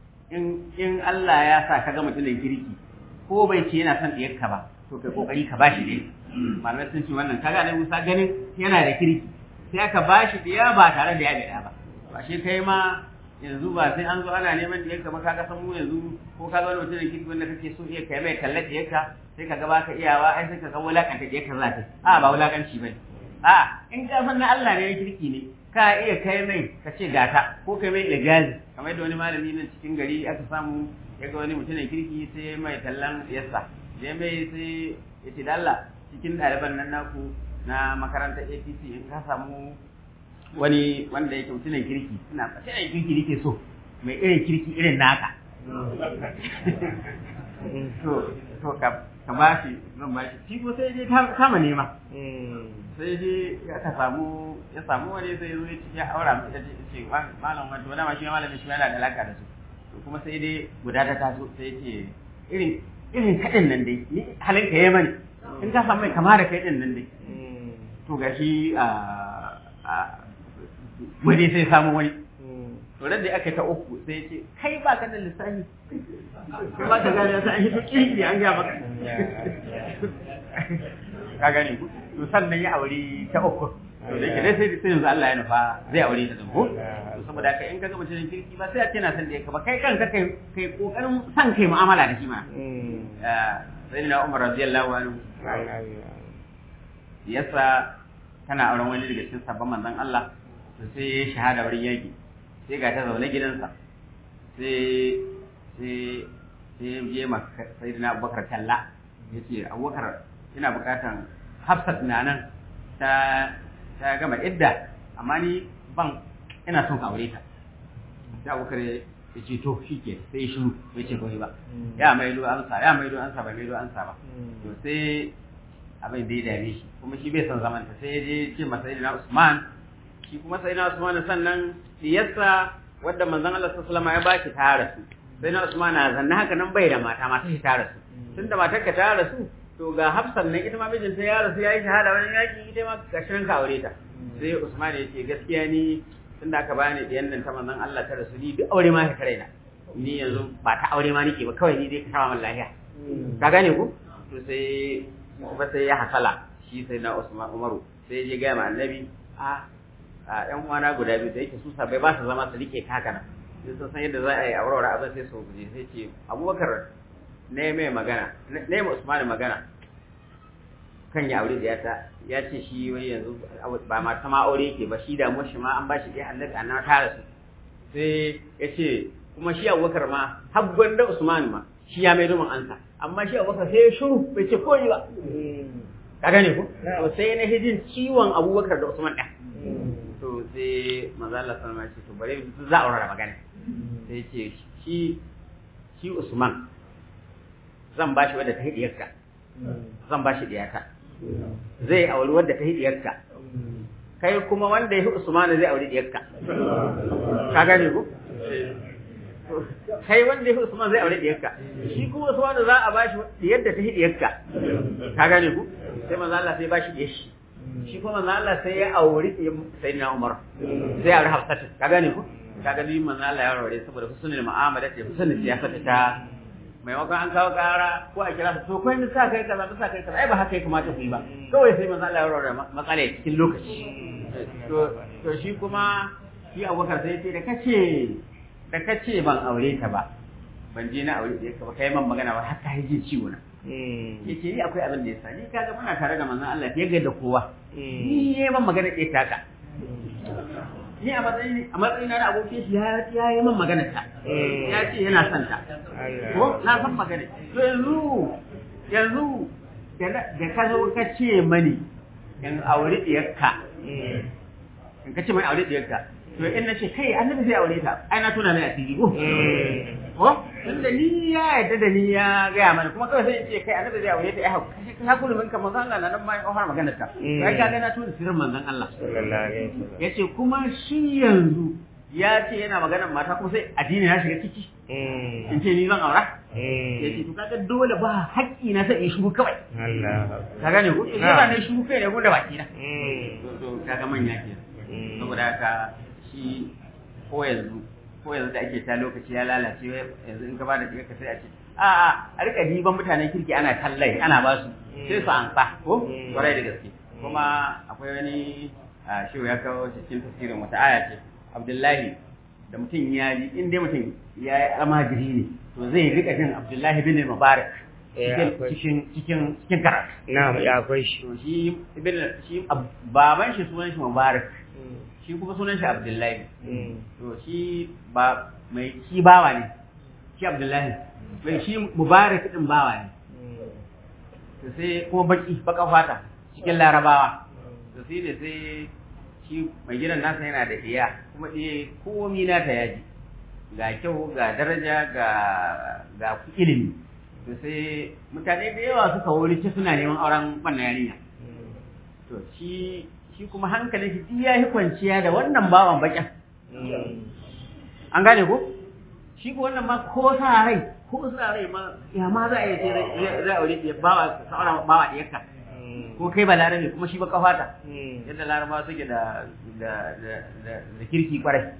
in in Allah ya sa kaga mutumin kirki ko bai ce yana son diyarka ba to kai kokari ka bashi dai malamai sun ce wannan kaga annabi Musa ganin yana da kirki sai aka bashi diya ba tare da ya gada ba ba shi kai ma yanzu ba sai an zo ana neman diyarka ba kaga san mu yanzu ko kaga wani mutum da kirki wanda kake so iya kai mai kallon diyarka sai kaga baka iyawa ai sai kaga wulakanta diyarka za ta a ba wulakanci bane a in ka san na Allah ne ya kirki ne ka iya kai mai ka ce gata ko kai mai ijazi kamar yadda wani malami nan cikin gari aka samu ya ga wani mutum da kirki sai mai tallan yassa ya mai sai ya ce da Allah cikin ɗaliban nan naku na makarantar APC in ka samu wani wanda yake mutumin kirki ina mutumin kirki nake so mai irin kirki irin naka to to ka ka ba shi zan ba shi shi ko sai dai ta kama nema sai dai ya ka samu ya samu wani sai zo ya ce ya aura mu ita ce ce malam wani wani ma shi malamin shi yana da alaka da su to kuma sai dai guda ta taso sai ya ce irin irin kaɗin nan dai ni halin ka yi mani in ka samu mai kama da kai ɗin nan dai to gashi a wani sai samu wani to da aka ta uku sai ya ce kai ba ka da lissafi kai ba ka gane sai an hito kiri an gaya maka ka gane ku to sannan ya aure ta uku to da yake dai sai sai yanzu Allah ya nufa zai aure ta ko to saboda haka in ka ga mutum kirki ba sai a ce na san da yake ba kai kanka kai kai kokarin san kai mu'amala da shi ma sai na Umar radiyallahu anhu yasa kana auren wani daga cikin sabon manzon Allah to sai ya shahada wurin yaki sai ga ta zaune gidansa sai sai sai je ma sayyidina Abubakar talla yace Abubakar ina bukatan Hafsat na nan ta ta gama idda amma ni ban ina son aure ta sai Abubakar ya ce to shike sai shiru bai ce komai ba ya maido amsa ya maido amsa ba maido amsa ba to sai abin da ya dame shi kuma shi bai son zaman ta sai ya je ce masa sayyidina Usman shi kuma sayyidina Usman sannan diyarsa wadda manzon Allah sallallahu alaihi wasallam ya baki ta rasu sayyidina Usman na zanna haka nan bai da mata mata shi ta rasu tunda matar ka ta rasu to ga Hafsan nan ita ma mijinta ya rasu yayi shahada wani yaki ita ma gashin ka aure ta sai Usman ya ce gaskiya ni tunda aka bani diyan nan ta manzon Allah ta rasu ni duk aure ma ka raina ni yanzu ba ta aure ma nake ba kawai ni dai ka sama min lafiya ka gane ku to sai kuma sai ya hasala shi sai na Usman Umaru sai ya je ga ma annabi a a ƴan uwana guda biyu da yake su sabai ba su zama su rike ka haka nan sai sun san yadda za a yi aurora abin sai su guje sai ce Abubakar ne mai magana ne mai Usman magana kan ya aure da ta ya ce shi wai yanzu ba ma ta ma aure yake ba shi da shi ma an ba shi dai annabi annabi ta rasu sai ya ce kuma shi Abubakar ma har gwanda Usman ma shi ya mai domin ansa amma shi Abubakar sai ya shuru bai ce ko ba ka gane ku to sai na hijin ciwon Abubakar da Usman ɗin to sai manzo Allah sallallahu alaihi wasallam to bare za a aurara magana sai ce shi shi Usman zan bashi wadda ta hidiyarka zan bashi diyata zai auri wadda ta hidiyarka kai kuma wanda ya fi Usman zai auri diyarka ka gane ku kai wanda ya fi Usman zai aure diyarka shi kuma Usman za a bashi diyar da ta hidiyarka ka gane ku sai manzo Allah sai bashi diyar shi shi kuma manzo Allah sai ya auri sai na Umar sai aure Hafsatu ka gane ku ka gani manzo Allah ya aure saboda husnul mu'amala da husnul siyasa ta maimakon an kawo kara ko a kira su to kai sa kai kaza sa kai kaza ai ba haka ya kamata ku yi ba kawai sai manzo Allah ya aure matsala cikin lokaci to to shi kuma shi Abubakar sai ya ce da kace da kace ban aure ta ba ban je na aure ka ba kai man magana ba har ta yi ciwo na yace ni akwai abin da ya sa ni kaga muna tare da manzon Allah fiye da kowa ni ne man magana ɗaya taka ni a matsayin a matsayin na abokin shi ya ya yi man magana ta ya ce yana son ta ko na san magana to yanzu yanzu da ka zo ka ce mani in aure ɗiyarka in ka ce mani aure ɗiyarka to in na ce kai annabi zai aure ta ai na tuna mai asiri ko ko tunda ni ya yadda da ni ya gaya mana kuma kawai sai in ce kai annabi zai aure ta ai haka ka kullu min kamar Allah na nan bayan kawar maganar ta kai ka ga na tuna sirrin manzon Allah yace kuma shi yanzu ya ce yana maganar mata kuma sai addini ya shiga ciki in ce ni zan aura yace to kaga dole ba haƙƙi na sai in shigo kawai ka gane ko in ba ne shigo kai ne ko da baki na to kaga manya ke saboda haka shi ko yanzu ko yanzu da ake ta lokaci ya lalace yanzu in ka ba da ɗiga ka sai a ce a a a rika diban mutanen kirki ana tallai ana ba su sai su ansa ko kwarai da gaske kuma akwai wani shi ya kawo cikin tafsirin wata aya ce abdullahi da mutum ya ji in dai mutum ya yi almajiri ne to zai rika jin abdullahi bin mubarak cikin cikin cikin karatu na ya akwai shi to shi ibn shi baban shi sunan shi mubarak shi kuma sunan shi Abdullahi. To shi ba mai shi bawa ne, shi Abdullahi. Mai shi Mubarak din bawa ne. To sai kuma baki baka fata cikin Larabawa. To sai da sai shi mai gidan nasa yana da iya kuma iya komi nata yaji. Ga kyau ga daraja ga ga ilimi. to sai mutane da yawa suka wuri ci suna neman auren wannan yarinya to shi shi kuma hankalin shi duk ya yi kwanciya da wannan bawan bakin an gane ko shi ko wannan ma ko sa rai ko sa rai ma ya ma za a yi sai zai aure ya bawa saura bawa da yakka ko kai ba larabe kuma shi ba kafata yadda laraba suke da da da da da kirki kwarai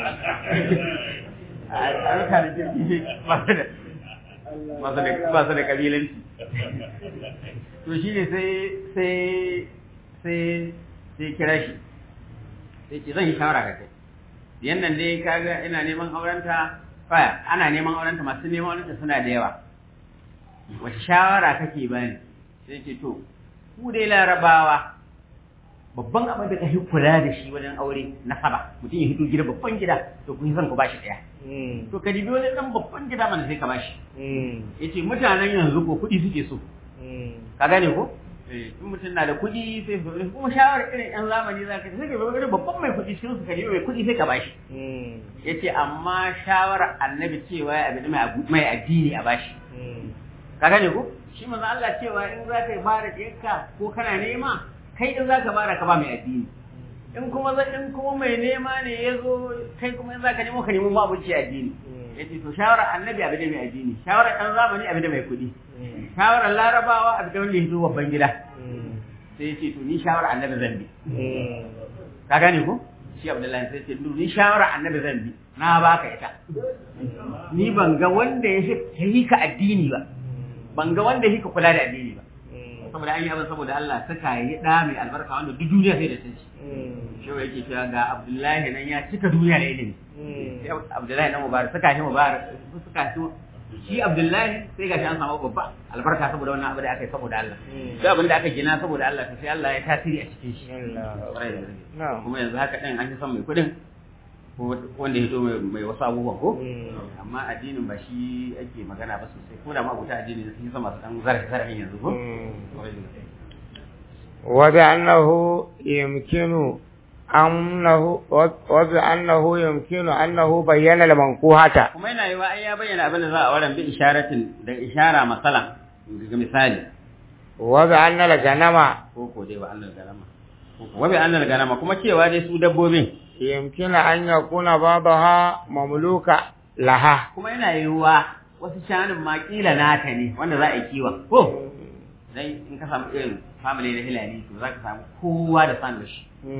a rika da kirki ba su da ba su da ba su da kabilanci to shi ne sai sai sai sai kira shi sai ce zan yi shawara ka kai yannan dai kaga ina neman aurenta faya ana neman aurenta masu neman aurenta suna da yawa wace shawara kake bani sai ce to ku dai larabawa babban abin da kake kula da shi wajen aure na saba mutum ya hito gida babban gida to kun san ku bashi daya to ka dibi wani dan babban gida mana sai ka bashi yace mutanen yanzu ko kuɗi suke so ka gane ko in mutum na da kuɗi sai su kuma shawarar irin yan zamani za ka sai ka bai babban mai kuɗi cikin su ka mai kuɗi sai ka bashi yace amma shawarar annabi cewa ya abin mai addini a bashi ka gane ko shi manzo Allah cewa in za ka yi bara ɗiyarka ko kana nema kai in za ka bara ka ba mai addini in kuma in kuma mai nema ne ya zo kai kuma in za ka nemo ka nemo ma abuci addini yace to shawarar annabi abin da mai addini shawarar ɗan zamani abin da mai kuɗi shawarar larabawa abin da wanda ya hito babban gida sai yace to ni shawarar annabi zan bi ka gane ko shi abdullahi sai ce ni shawarar annabi zan bi na baka ita ni ban ga wanda ya yi ka addini ba ban ga wanda yake kula da addini ba saboda an yi abin saboda Allah suka yi da mai albarka wanda duk duniya sai da sun ci shi yake cewa ga Abdullahi nan ya cika duniya da ilimi sai Abdullahi nan mubarak suka shi mubarak suka shi shi Abdullahi sai ga shi an samu babba albarka saboda wannan abu da aka yi saboda Allah duk abin da aka gina saboda Allah sai Allah ya tasiri a cikin shi kuma yanzu haka din an yi son mai kudin wanda ya zo mai wasu abubuwan ko amma addinin ba shi ake magana ba sosai ko da ma abuta addini sun yi sama su dan zarafi zarafin yanzu ko وبأنه يمكن أنه وبأنه يمكن أنه بين المنكوحة kuma yana yiwa ai ya bayyana abin da za a wurin bi isharatin da ishara masalan ga misali وبأن الغنم ko ko dai ba annal ganama wa bi annal ganama kuma cewa dai su dabbobin يمكن أن يكون بعضها مملوكا لها kuma yana yiwuwa wasu shanun ma kila nata ne wanda za a yi kiwon ko dai in ka samu irin family na hilali to za ka samu kowa da san da shi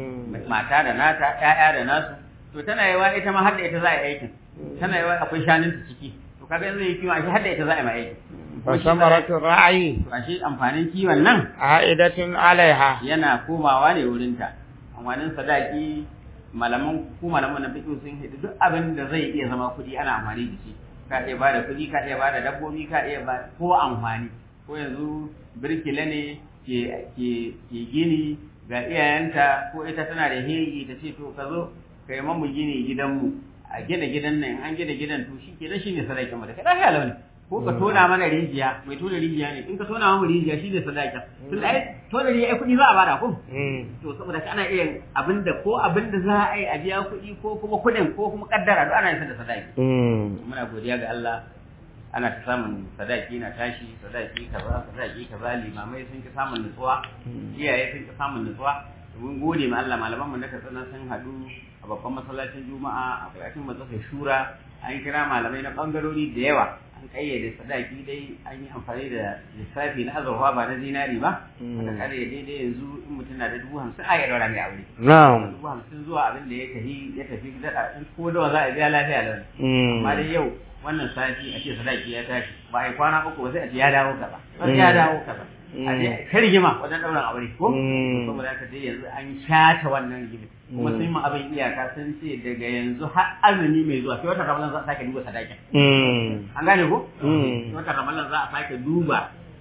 mata da nata ƴaƴa da nasu to tana yiwa ita ma har da ita za a yi aikin tana yiwa akwai shanun ta ciki to kaga yanzu yi kiwon ashe har da ita za a yi ma aikin فثمرة الرعي to ashe amfanin kiwon nan عائدة عليها yana komawa ne wurinta amfanin sadaki malaman ku malaman na fiqh sun hidi duk abin da zai iya zama kuɗi ana amfani da shi ka iya bada kuɗi ka iya bada dabbobi ka iya ba ko amfani ko yanzu birkila ne ke ke ke gini ga iyayenta ko ita tana da hegi ta ce to ka zo ka yi mamu gini gidanmu a gina gidan nan in an gina gidan to shi ke shi ne sadakin mu da kai lafiya launi ko ka tona mana rijiya mai tona rijiya ne in ka tona mamu rijiya shi ne sadakin tun da ai tona rijiya ai kuɗi za a bada ko to saboda ana iya abinda ko abinda za a yi a biya kuɗi ko kuma kuɗin ko kuma kaddara duk ana yin da sadaki muna godiya ga Allah ana ta samun sadaki na tashi sadaki kaza sadaki kaza limamai sun ki samun nutsuwa iyaye sun ki samun nutsuwa mun gode ma Allah malaman mu na katsina sun haɗu a babban masallacin juma'a a kwayacin matsasai shura an kira malamai na bangarori da yawa an kayyade sadaki dai an yi amfani da lissafi na azurfa ba na zinari ba aka kare daidai yanzu in mutum na da dubu hamsin a ya daura mai aure na'am dubu hamsin zuwa abin da ya tafi ya tafi daɗa in ko dawa za a biya lafiya lau amma dai yau wannan sati a ce sadaki ya tashi ba a yi kwana uku ba sai a ce ya dawo kaza sai ya dawo kaza a ce ta rigima wajen ɗaurin aure ko saboda haka dai yanzu an shata wannan rigima kuma sun ma abin iyaka sun ce daga yanzu har azumi mai zuwa sai wata ramadan za a sake duba sadakin an gane ko sai wata ramadan za a sake duba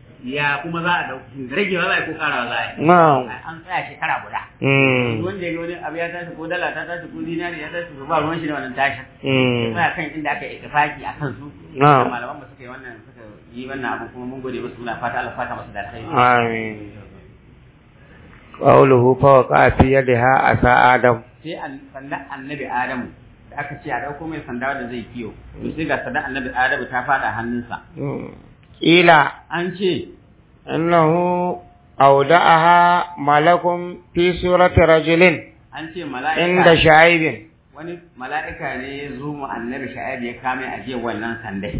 ya kuma za a dauki ragewa za a yi ko karawa za a yi an tsaya shekara guda wanda ya ga wani abu ya tashi ko dala ta tashi ko zinari ya tashi ba ruwan shi da wannan tashin tsaya kan inda aka yi ittifaki a kan su malaman ba suka yi wannan suka yi wannan abu kuma mun gode musu muna fata Allah fata masu da alkhairi amin qawluhu fa waqa fi yadiha asa adam sai sandan annabi adamu da aka ce a dauko mai sanda da zai kiyo to sai ga sandan annabi adamu ta fada hannunsa Ila an ce innahu awda'aha malakun fi surati rajulin an ce inda mala'ika sha'ibin. wani mala'ika ne ya zo mu annabi sha'ib ya kame a jiya wannan sandai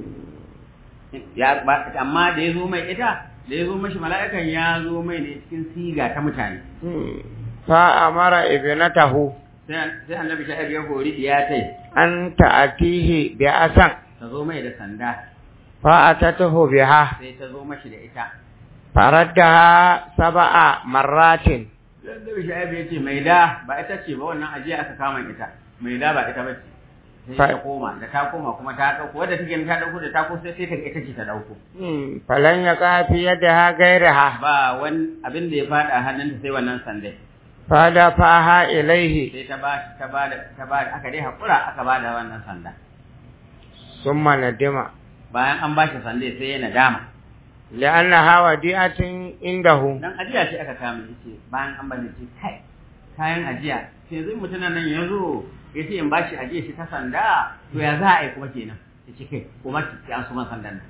ya ba amma da ya zo mai ita da ya zo mashi mala'ikan ya zo mai ne cikin siga ta mutane Fa amara ibnatahu sai sai annabi sha'ib ya hori ya tai an ta'atihi bi asan ta zo mai da sanda fa atatahu biha sai ta zo mashi da ita faraddaha sab'a marratin annabi sha'ib ya ce mai da ba ita ce ba wannan ajiya aka kama ita mai da ba ita ba ce sai Fa- ta koma da ta koma kuma ta dauko wadda take ta dauko da ta ko sai sai ta ga ita ce ta dauko falan ya kafi yadda gairaha ba wani abin da ya fada hannunta sai wannan sandai fada faha ilaihi sai ta ba ta ba da ta ba aka dai hakura aka ba da wannan sanda summa nadima bayan an ba shi sande sai ya nadama li'annaha wadi'atin indahu dan ajiya ce aka kama yace bayan an bani ce kai kayan ajiya sai yanzu mutumin nan ya zo ya ce in ba shi ajiya shi ta sanda to ya za a yi kuma kenan ya ce kai kuma ki an suma sandan nan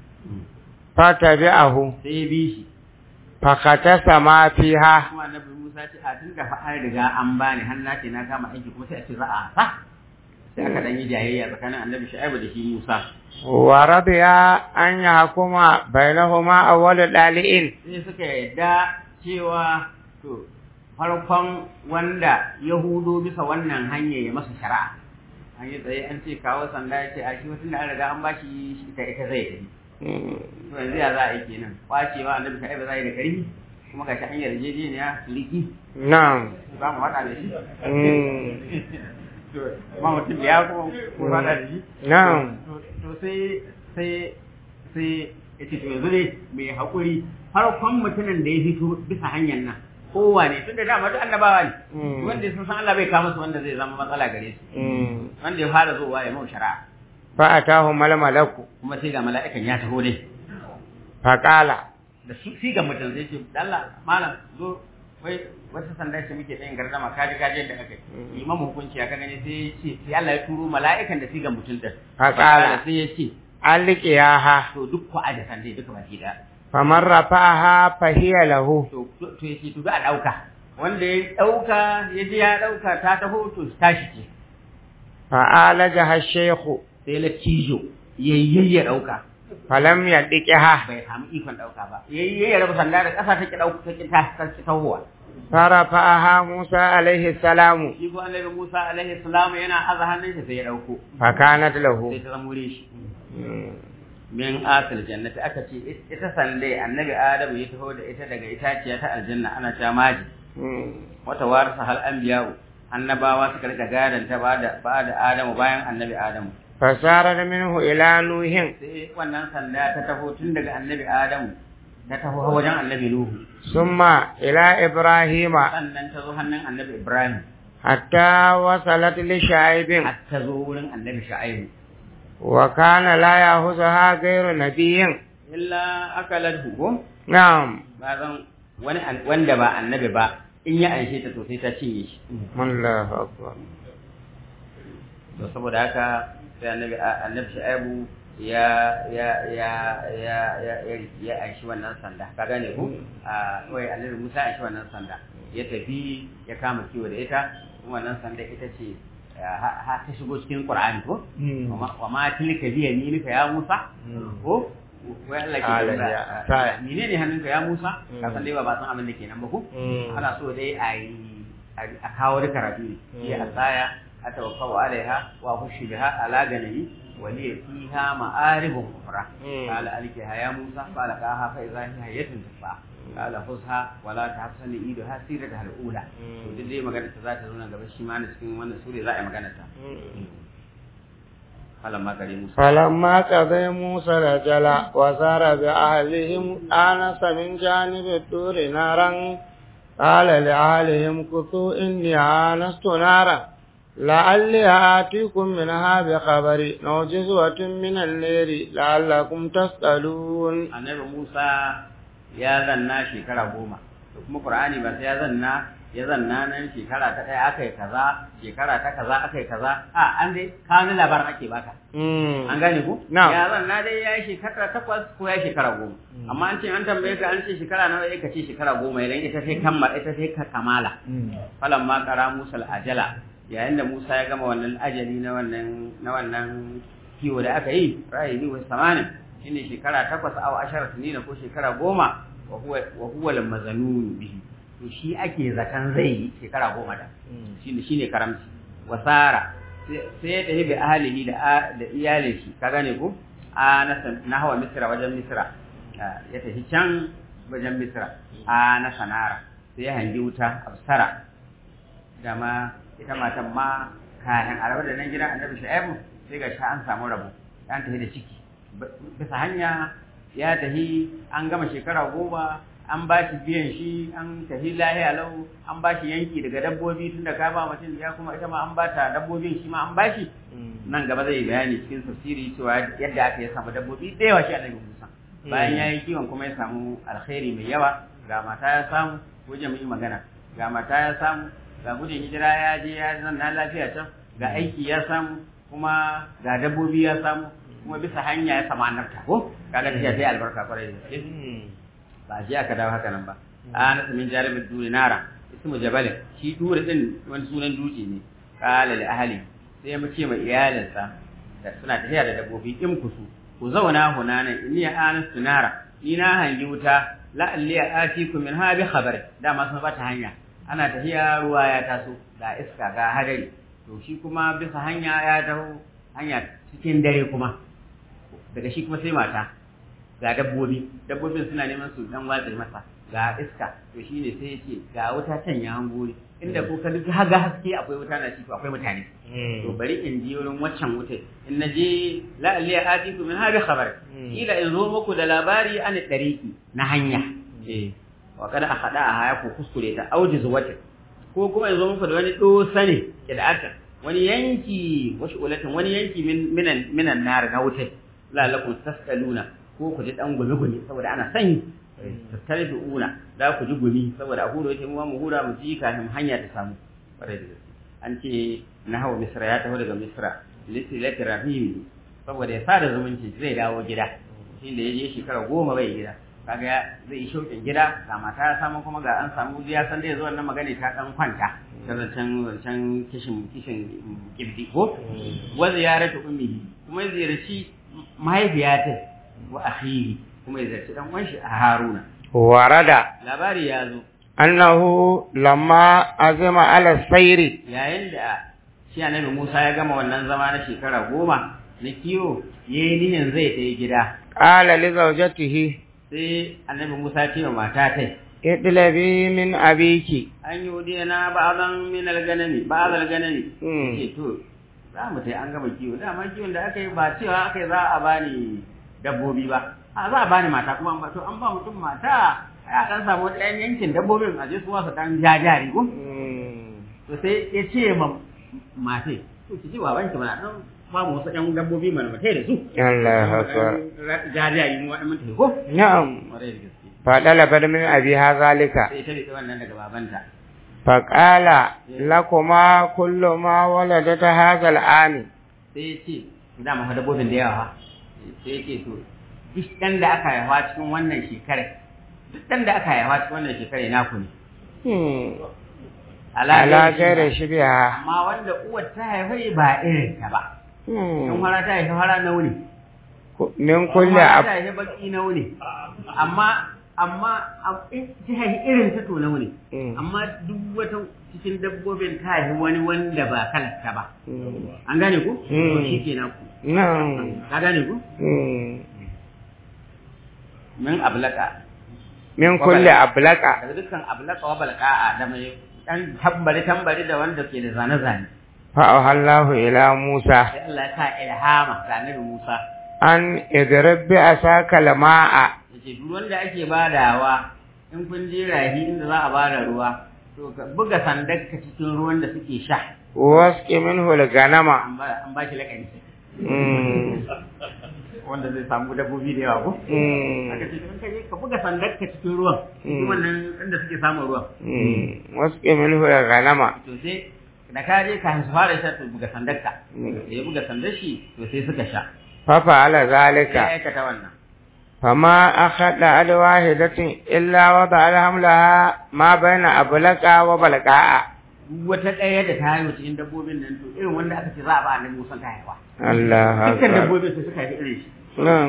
fatabi'ahu sai ya bi shi fakatasa ma fiha kuma annabi Musa ce a tun da fa an riga an bani har na ce na kama aiki kuma sai a ce za a sa sai aka dan yi jayayya tsakanin annabi Shu'aibu da shi Musa wa radiya an yahkuma bainahuma awwalu dali'in sai suka yadda cewa to farkon wanda ya hudo bisa wannan hanya ya masa shari'a an yi tsaye an ce kawo sanda ya ce a shi wasu da an riga an bashi shi ita ita zai tafi to yanzu ya za a yi kenan kwacewa annabi ka aiba za yi da karfi kuma ga shi an yarjejeniya liki na'am za mu haɗa da shi Mm. to ma mutum ya kuma ko haɗa da shi na'am to to sai sai sai ya ce to yanzu ne mai haƙuri farkon mutumin da ya fito bisa hanyar nan kowa ne tun da dama duk annabawa ne Mm. wanda sun san Allah bai kawo musu wanda zai zama matsala gare su Mm. wanda ya fara zuwa ya mau shari'a fa atahu mal malaku kuma sai ga mala'ikan ya taho dai faqala da su shi ga mutum zai ce Allah malam zo wai wata sanda ce muke tsayin gardama kaji kaji da aka yi imamu hukunci aka gani sai ya ce sai Allah ya turo mala'ikan da shi ga mutum din Faqala. sai ya ce alqiyaha to duk ku aje sandai duka baki da faman rafa'aha fahiya lahu to to to yace to za a dauka wanda ya dauka ya je ya dauka ta taho to tashi ce fa'alajaha shaykhu sai la cijo yayye ya dauka falam yadiqiha bai samu ikon dauka ba yayye ya raba sanda da kasa take dauka take ta ta tahowa farafa'aha Musa alaihi salamu shi ko annabi Musa alaihi salam yana aza hannun shi sai ya dauko fakanat lahu sai ta zama wuri shi min asal jannati aka ce ita sande annabi Adamu ya taho da ita daga itaciya ta aljanna ana cewa maji wata warisa hal anbiya'u annabawa suka rika gadan ta bada bada Adamu bayan annabi Adamu fasarar minhu ila nuhin sai wannan sanda ta taho tun daga annabi Adamu ta taho har wajen annabi Nuhu summa ila ibrahima sannan ta zo hannun annabi Ibrahim hatta wasalat li sha'ibin har ta zo wurin annabi Shu'aibu wa kana la yahuzaha ghayru nabiyyin illa akalat ko na'am ba zan wani an- wanda ba annabi ba in ya anshe ta to sai ta cinye shi Allahu akbar to saboda haka sai annabi annabi Shu'aibu ya ya ya ya ya ya ya anshi wannan sanda ka gane ko a wai annabi Musa ya anshi wannan sanda ya tafi ya kama kiwo da ita wannan sanda ita ce ha ha- ta shigo cikin Qur'ani ko wa ma- wa ma tilka bi yaminika ya Musa ko wai Allah ke Ala tambaya, ya, a- ta- menene hannunka ya Musa ka Mm. san dai ba ba san abin da kenan ba ko Mm. ana so dai a yi a kawo da karatu ne shi a tsaya a tawakkau alaiha wa hushi biha ala ganami wa li fiha ma'aribun kufra Mm. qala alkiha ya Musa qala qaha fa idha hiya hayatun tasfa qala khuzha wa la tahsani iduha sirata al-ula Mm. to duk dai magana ta za ta zo nan gaba shi ma na cikin wannan sura za a yi magana ta falamma kare Musa فلما قضى موسى الأجل وسار بأهلهم آنس من جانب الطور نارا قال لأهلهم كثوا إني آنست نارا لعلي آتيكم منها بخبر أو جزوة من الليل لعلكم تسألون annabi Musa ya zanna shekara goma da kuma Qur'ani ba sai ya zanna ya zanna nan shekara ta ɗaya aka yi kaza shekara ta kaza aka yi kaza a an dai kawo labarin ake baka an gane ku Na'am. ya zanna dai ya yi shekara takwas ko ya yi shekara goma amma an ce an tambaye ka an ce shekara nawa ya ce shekara goma idan ita sai kammala ita sai ka kamala falan ma kara musa ajala yayin da musa ya gama wannan ajali na wannan na wannan kiwo da aka yi ra'ayi ni wasu samanin shine shekara takwas aw ashara sinina ko shekara goma wa huwa wa huwa al-mazanun bihi to shi ake zakan zai yi shekara goma da shine shine karamci wasara sai ya tafi bi ahlihi da da iyalin shi ka gane ko a na hawa misra wajen misra ya tafi can wajen misra a na sanara sai ya hangi wuta absara dama ita matan ma kayan arabar da nan gidan annabi shu'aibu sai ga sha an samu rabo an tafi da ciki bisa hanya ya tafi an gama shekara goma an ba shi biyan shi an tafi lahiya lau an ba shi yanki daga dabbobi tun da ka ba mutum ya kuma ita ma an ba ta dabbobin shi ma an ba shi nan gaba zai bayani cikin tafsiri cewa yadda aka ya samu dabbobi da yawa shi annabi Musa bayan ya yi kiwon kuma ya samu alkhairi mai yawa ga mata ya samu wajen mu yi magana ga mata ya samu ga gudun hijira ya je ya zanna lafiya can ga aiki ya samu kuma ga dabbobi ya samu kuma bisa hanya ya samu annabta ko kaga tafiya sai albarka kwarai da gaske ba shi aka dawo haka nan ba ana min jarumin duri nara ismu jabalin shi duri din wani sunan dutse ne kala li ahli sai mu ce ma iyalinsa da suna tafiya da dabbobi in kusu ku zauna hunanan inni anastu nara ni na hangi wuta la'alli atikum min ha bi khabar dama sun bata hanya ana tafiya ruwa ya taso ga iska ga hadari to shi kuma bisa hanya ya taho hanya cikin dare kuma daga shi kuma sai mata ga dabbobi dabbobin suna neman su dan watsa masa ga iska to shine sai yace ga wuta can ya hangori inda ko ka duk haga haske akwai wuta na shi to akwai mutane to bari in je wurin waccan wuta in na je la alli atiku min hadi khabar ila in zo muku da labari an dariki na hanya eh wa kada a hada a haya ko kuskure ta aujiz wata ko kuma in zo muku da wani dosa ne kida'ata wani yanki wasu ulatin wani yanki minan minan nar na wuta la'allakum tasqaluna ko ku ji dan gumi gumi saboda ana sanyi tattare una za ku ji gumi saboda a huro yake mu mu hura mu ji kafin hanya ta samu bare da gaske an ce na hawa misra ya taho daga misra litilati rahimi saboda ya sada zumunci zai dawo gida shi da ya je shekara goma bai gida kaga zai yi shauƙin gida ga mata ya samu kuma ga an samu ya san da ya zo wannan magana ta dan kwanta ta zancen zancen kishin kishin kibdi ko wa ziyaratu ummihi kuma ziyarci mahaifiyata wa akhihi kuma ya zarci dan uwan shi a Haruna warada labari ya zo annahu lamma azama ala sayri yayin da shi annabi Musa ya gama wannan zama na shekara goma na kiwo yayi nihin zai ta gida qala li zawjatihi sai annabi Musa ce wa mata tai idlabi min abiki an yi wudiya na ba'adan min alganami ba'ad alganami Mm. ce to za mu tai an gama kiwo dama kiwon da aka yi ba cewa aka yi za a bani dabbobi ba a za a bani mata kuma an ba to an ba mutum mata ya dan samu ɗayan yankin dabbobin a je su wasu dan jajari ko to sai ya ce ma matai to ki ji baban ki mana dan ba mu wasu ɗan dabbobi mana matai da su Allahu akbar jajari mu waɗannan mutai ko na'am ƙwarai da gaske fadalabat min abiha zalika sai ta rike wannan daga babanta faqala lakuma kullu ma waladat hadha al'ami sai ya ce da ma dabbobin da yawa sai ya ce to duk ɗan da aka haifa cikin wannan shekarar duk ɗan da aka haifa cikin wannan shekarar naku ne ala gaira shibiha amma wanda uwar ta haifa ba irin ta ba in fara ta haifa fara na wuni min kulli ta ab haifa baki na wuni amma amma a- in ta haifa irin ta to na wuni amma duk wata cikin dabbobin ta haifa wani wanda ba kalarta ba an gane ku to Mm. shi ke naku na'am ka gane ku min ablaka min kulli ablaka daga dukkan ablaka wa balqa'a da mai dan tambari tambari da wanda ke da zane zane fa ahallahu ila Musa sai Allah ya sa ilhama ga Annabi Musa an idrib bi asaka lama'a yace duk wanda ake badawa in kun je rahi inda za a bada ruwa to ka buga sandarka cikin ruwan da suke sha wasqi minhu al-ganama an ba an ba shi lakani Mm. wanda zai samu dabbobi da yawa ko aka ce in ka je ka buga sandar ka cikin ruwan cikin wannan inda suke samun ruwan wasu ke minhu ya ganama to sai da ka je ka su fara sha to buga sandar ka da ya buga sandar shi to sai suka sha fafa ala ya zalika aikata wannan فما أخذ على واحدة إلا وضع الحملها ما بين أبلقا وبلقاء duk wata ɗaya da ta haihu cikin dabbobin nan to irin wanda aka ce za a ba annabi Musa ta haifa الله dukkan أكبر dabbobin su suka haifi irin shi نعم.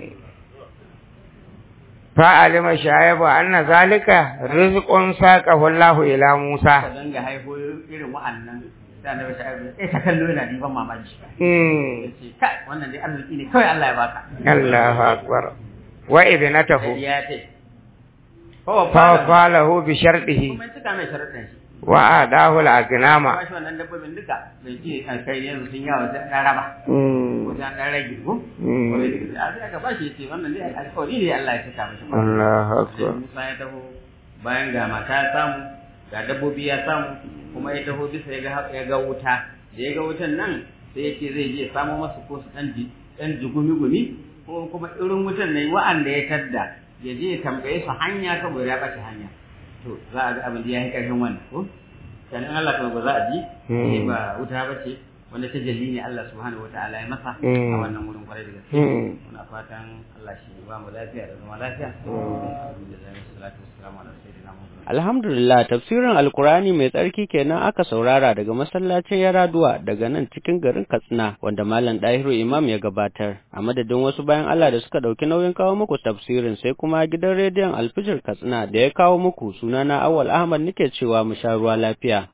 فعلم شعيب أن ذلك رزق ساقه الله إلى ka موسى danga haifo irin wa'annan da annabi ta haihu sai ta kallo yana diban mamaki مم. yace kai wannan dai arziki ne kawai Allah ya baka الله أكبر وابنته ya ce fa فوفاله بشرطه kuma ya cika mai sharuɗin shi وأعطاه الأغنام ba shi wannan dabbobin duka bai ce a kai yanzu sun yawa sai an raba ko مم. sai an ɗan rage ko مم. a sai aka ba shi yace wannan dai alƙawari ne Allah ya cika mishi الله Sai أكبر Musa ya taho bayan ga mata ya samu ga dabbobi ya samu kuma ya taho bisa ya ga ya ga wuta da ya ga wutan nan sai ya ce zai je ya samo masa ko su ɗan ji ɗan jigumi gumi ko kuma irin wutan ne wa'anda ya tadda ya je ya tambaye su hanya saboda ya ɓace hanya to za a ga abin da ya yi ƙarfin wannan ko dan in Allah kuma ba za a ji sai ba wuta ba ce wanda ta jalli ne Allah subhanahu wataala ya masa a Mm. wannan wurin kwarai da gaske مم. muna fatan Allah shi ba mu lafiya da zama lafiya alhamdulillah wassalatu wassalamu ala sayyidina muhammad Alhamdulillah tafsirin Alkurani mai tsarki kenan aka saurara daga masallacin Yaraduwa daga nan cikin garin Katsina wanda Malam Dahiru Imam ya gabatar. A madadin wasu bayan Allah da suka ɗauki nauyin kawo muku tafsirin sai kuma gidan rediyon Alfijir Katsina da ya kawo muku sunana Awal Ahmad nake cewa mu sha ruwa lafiya.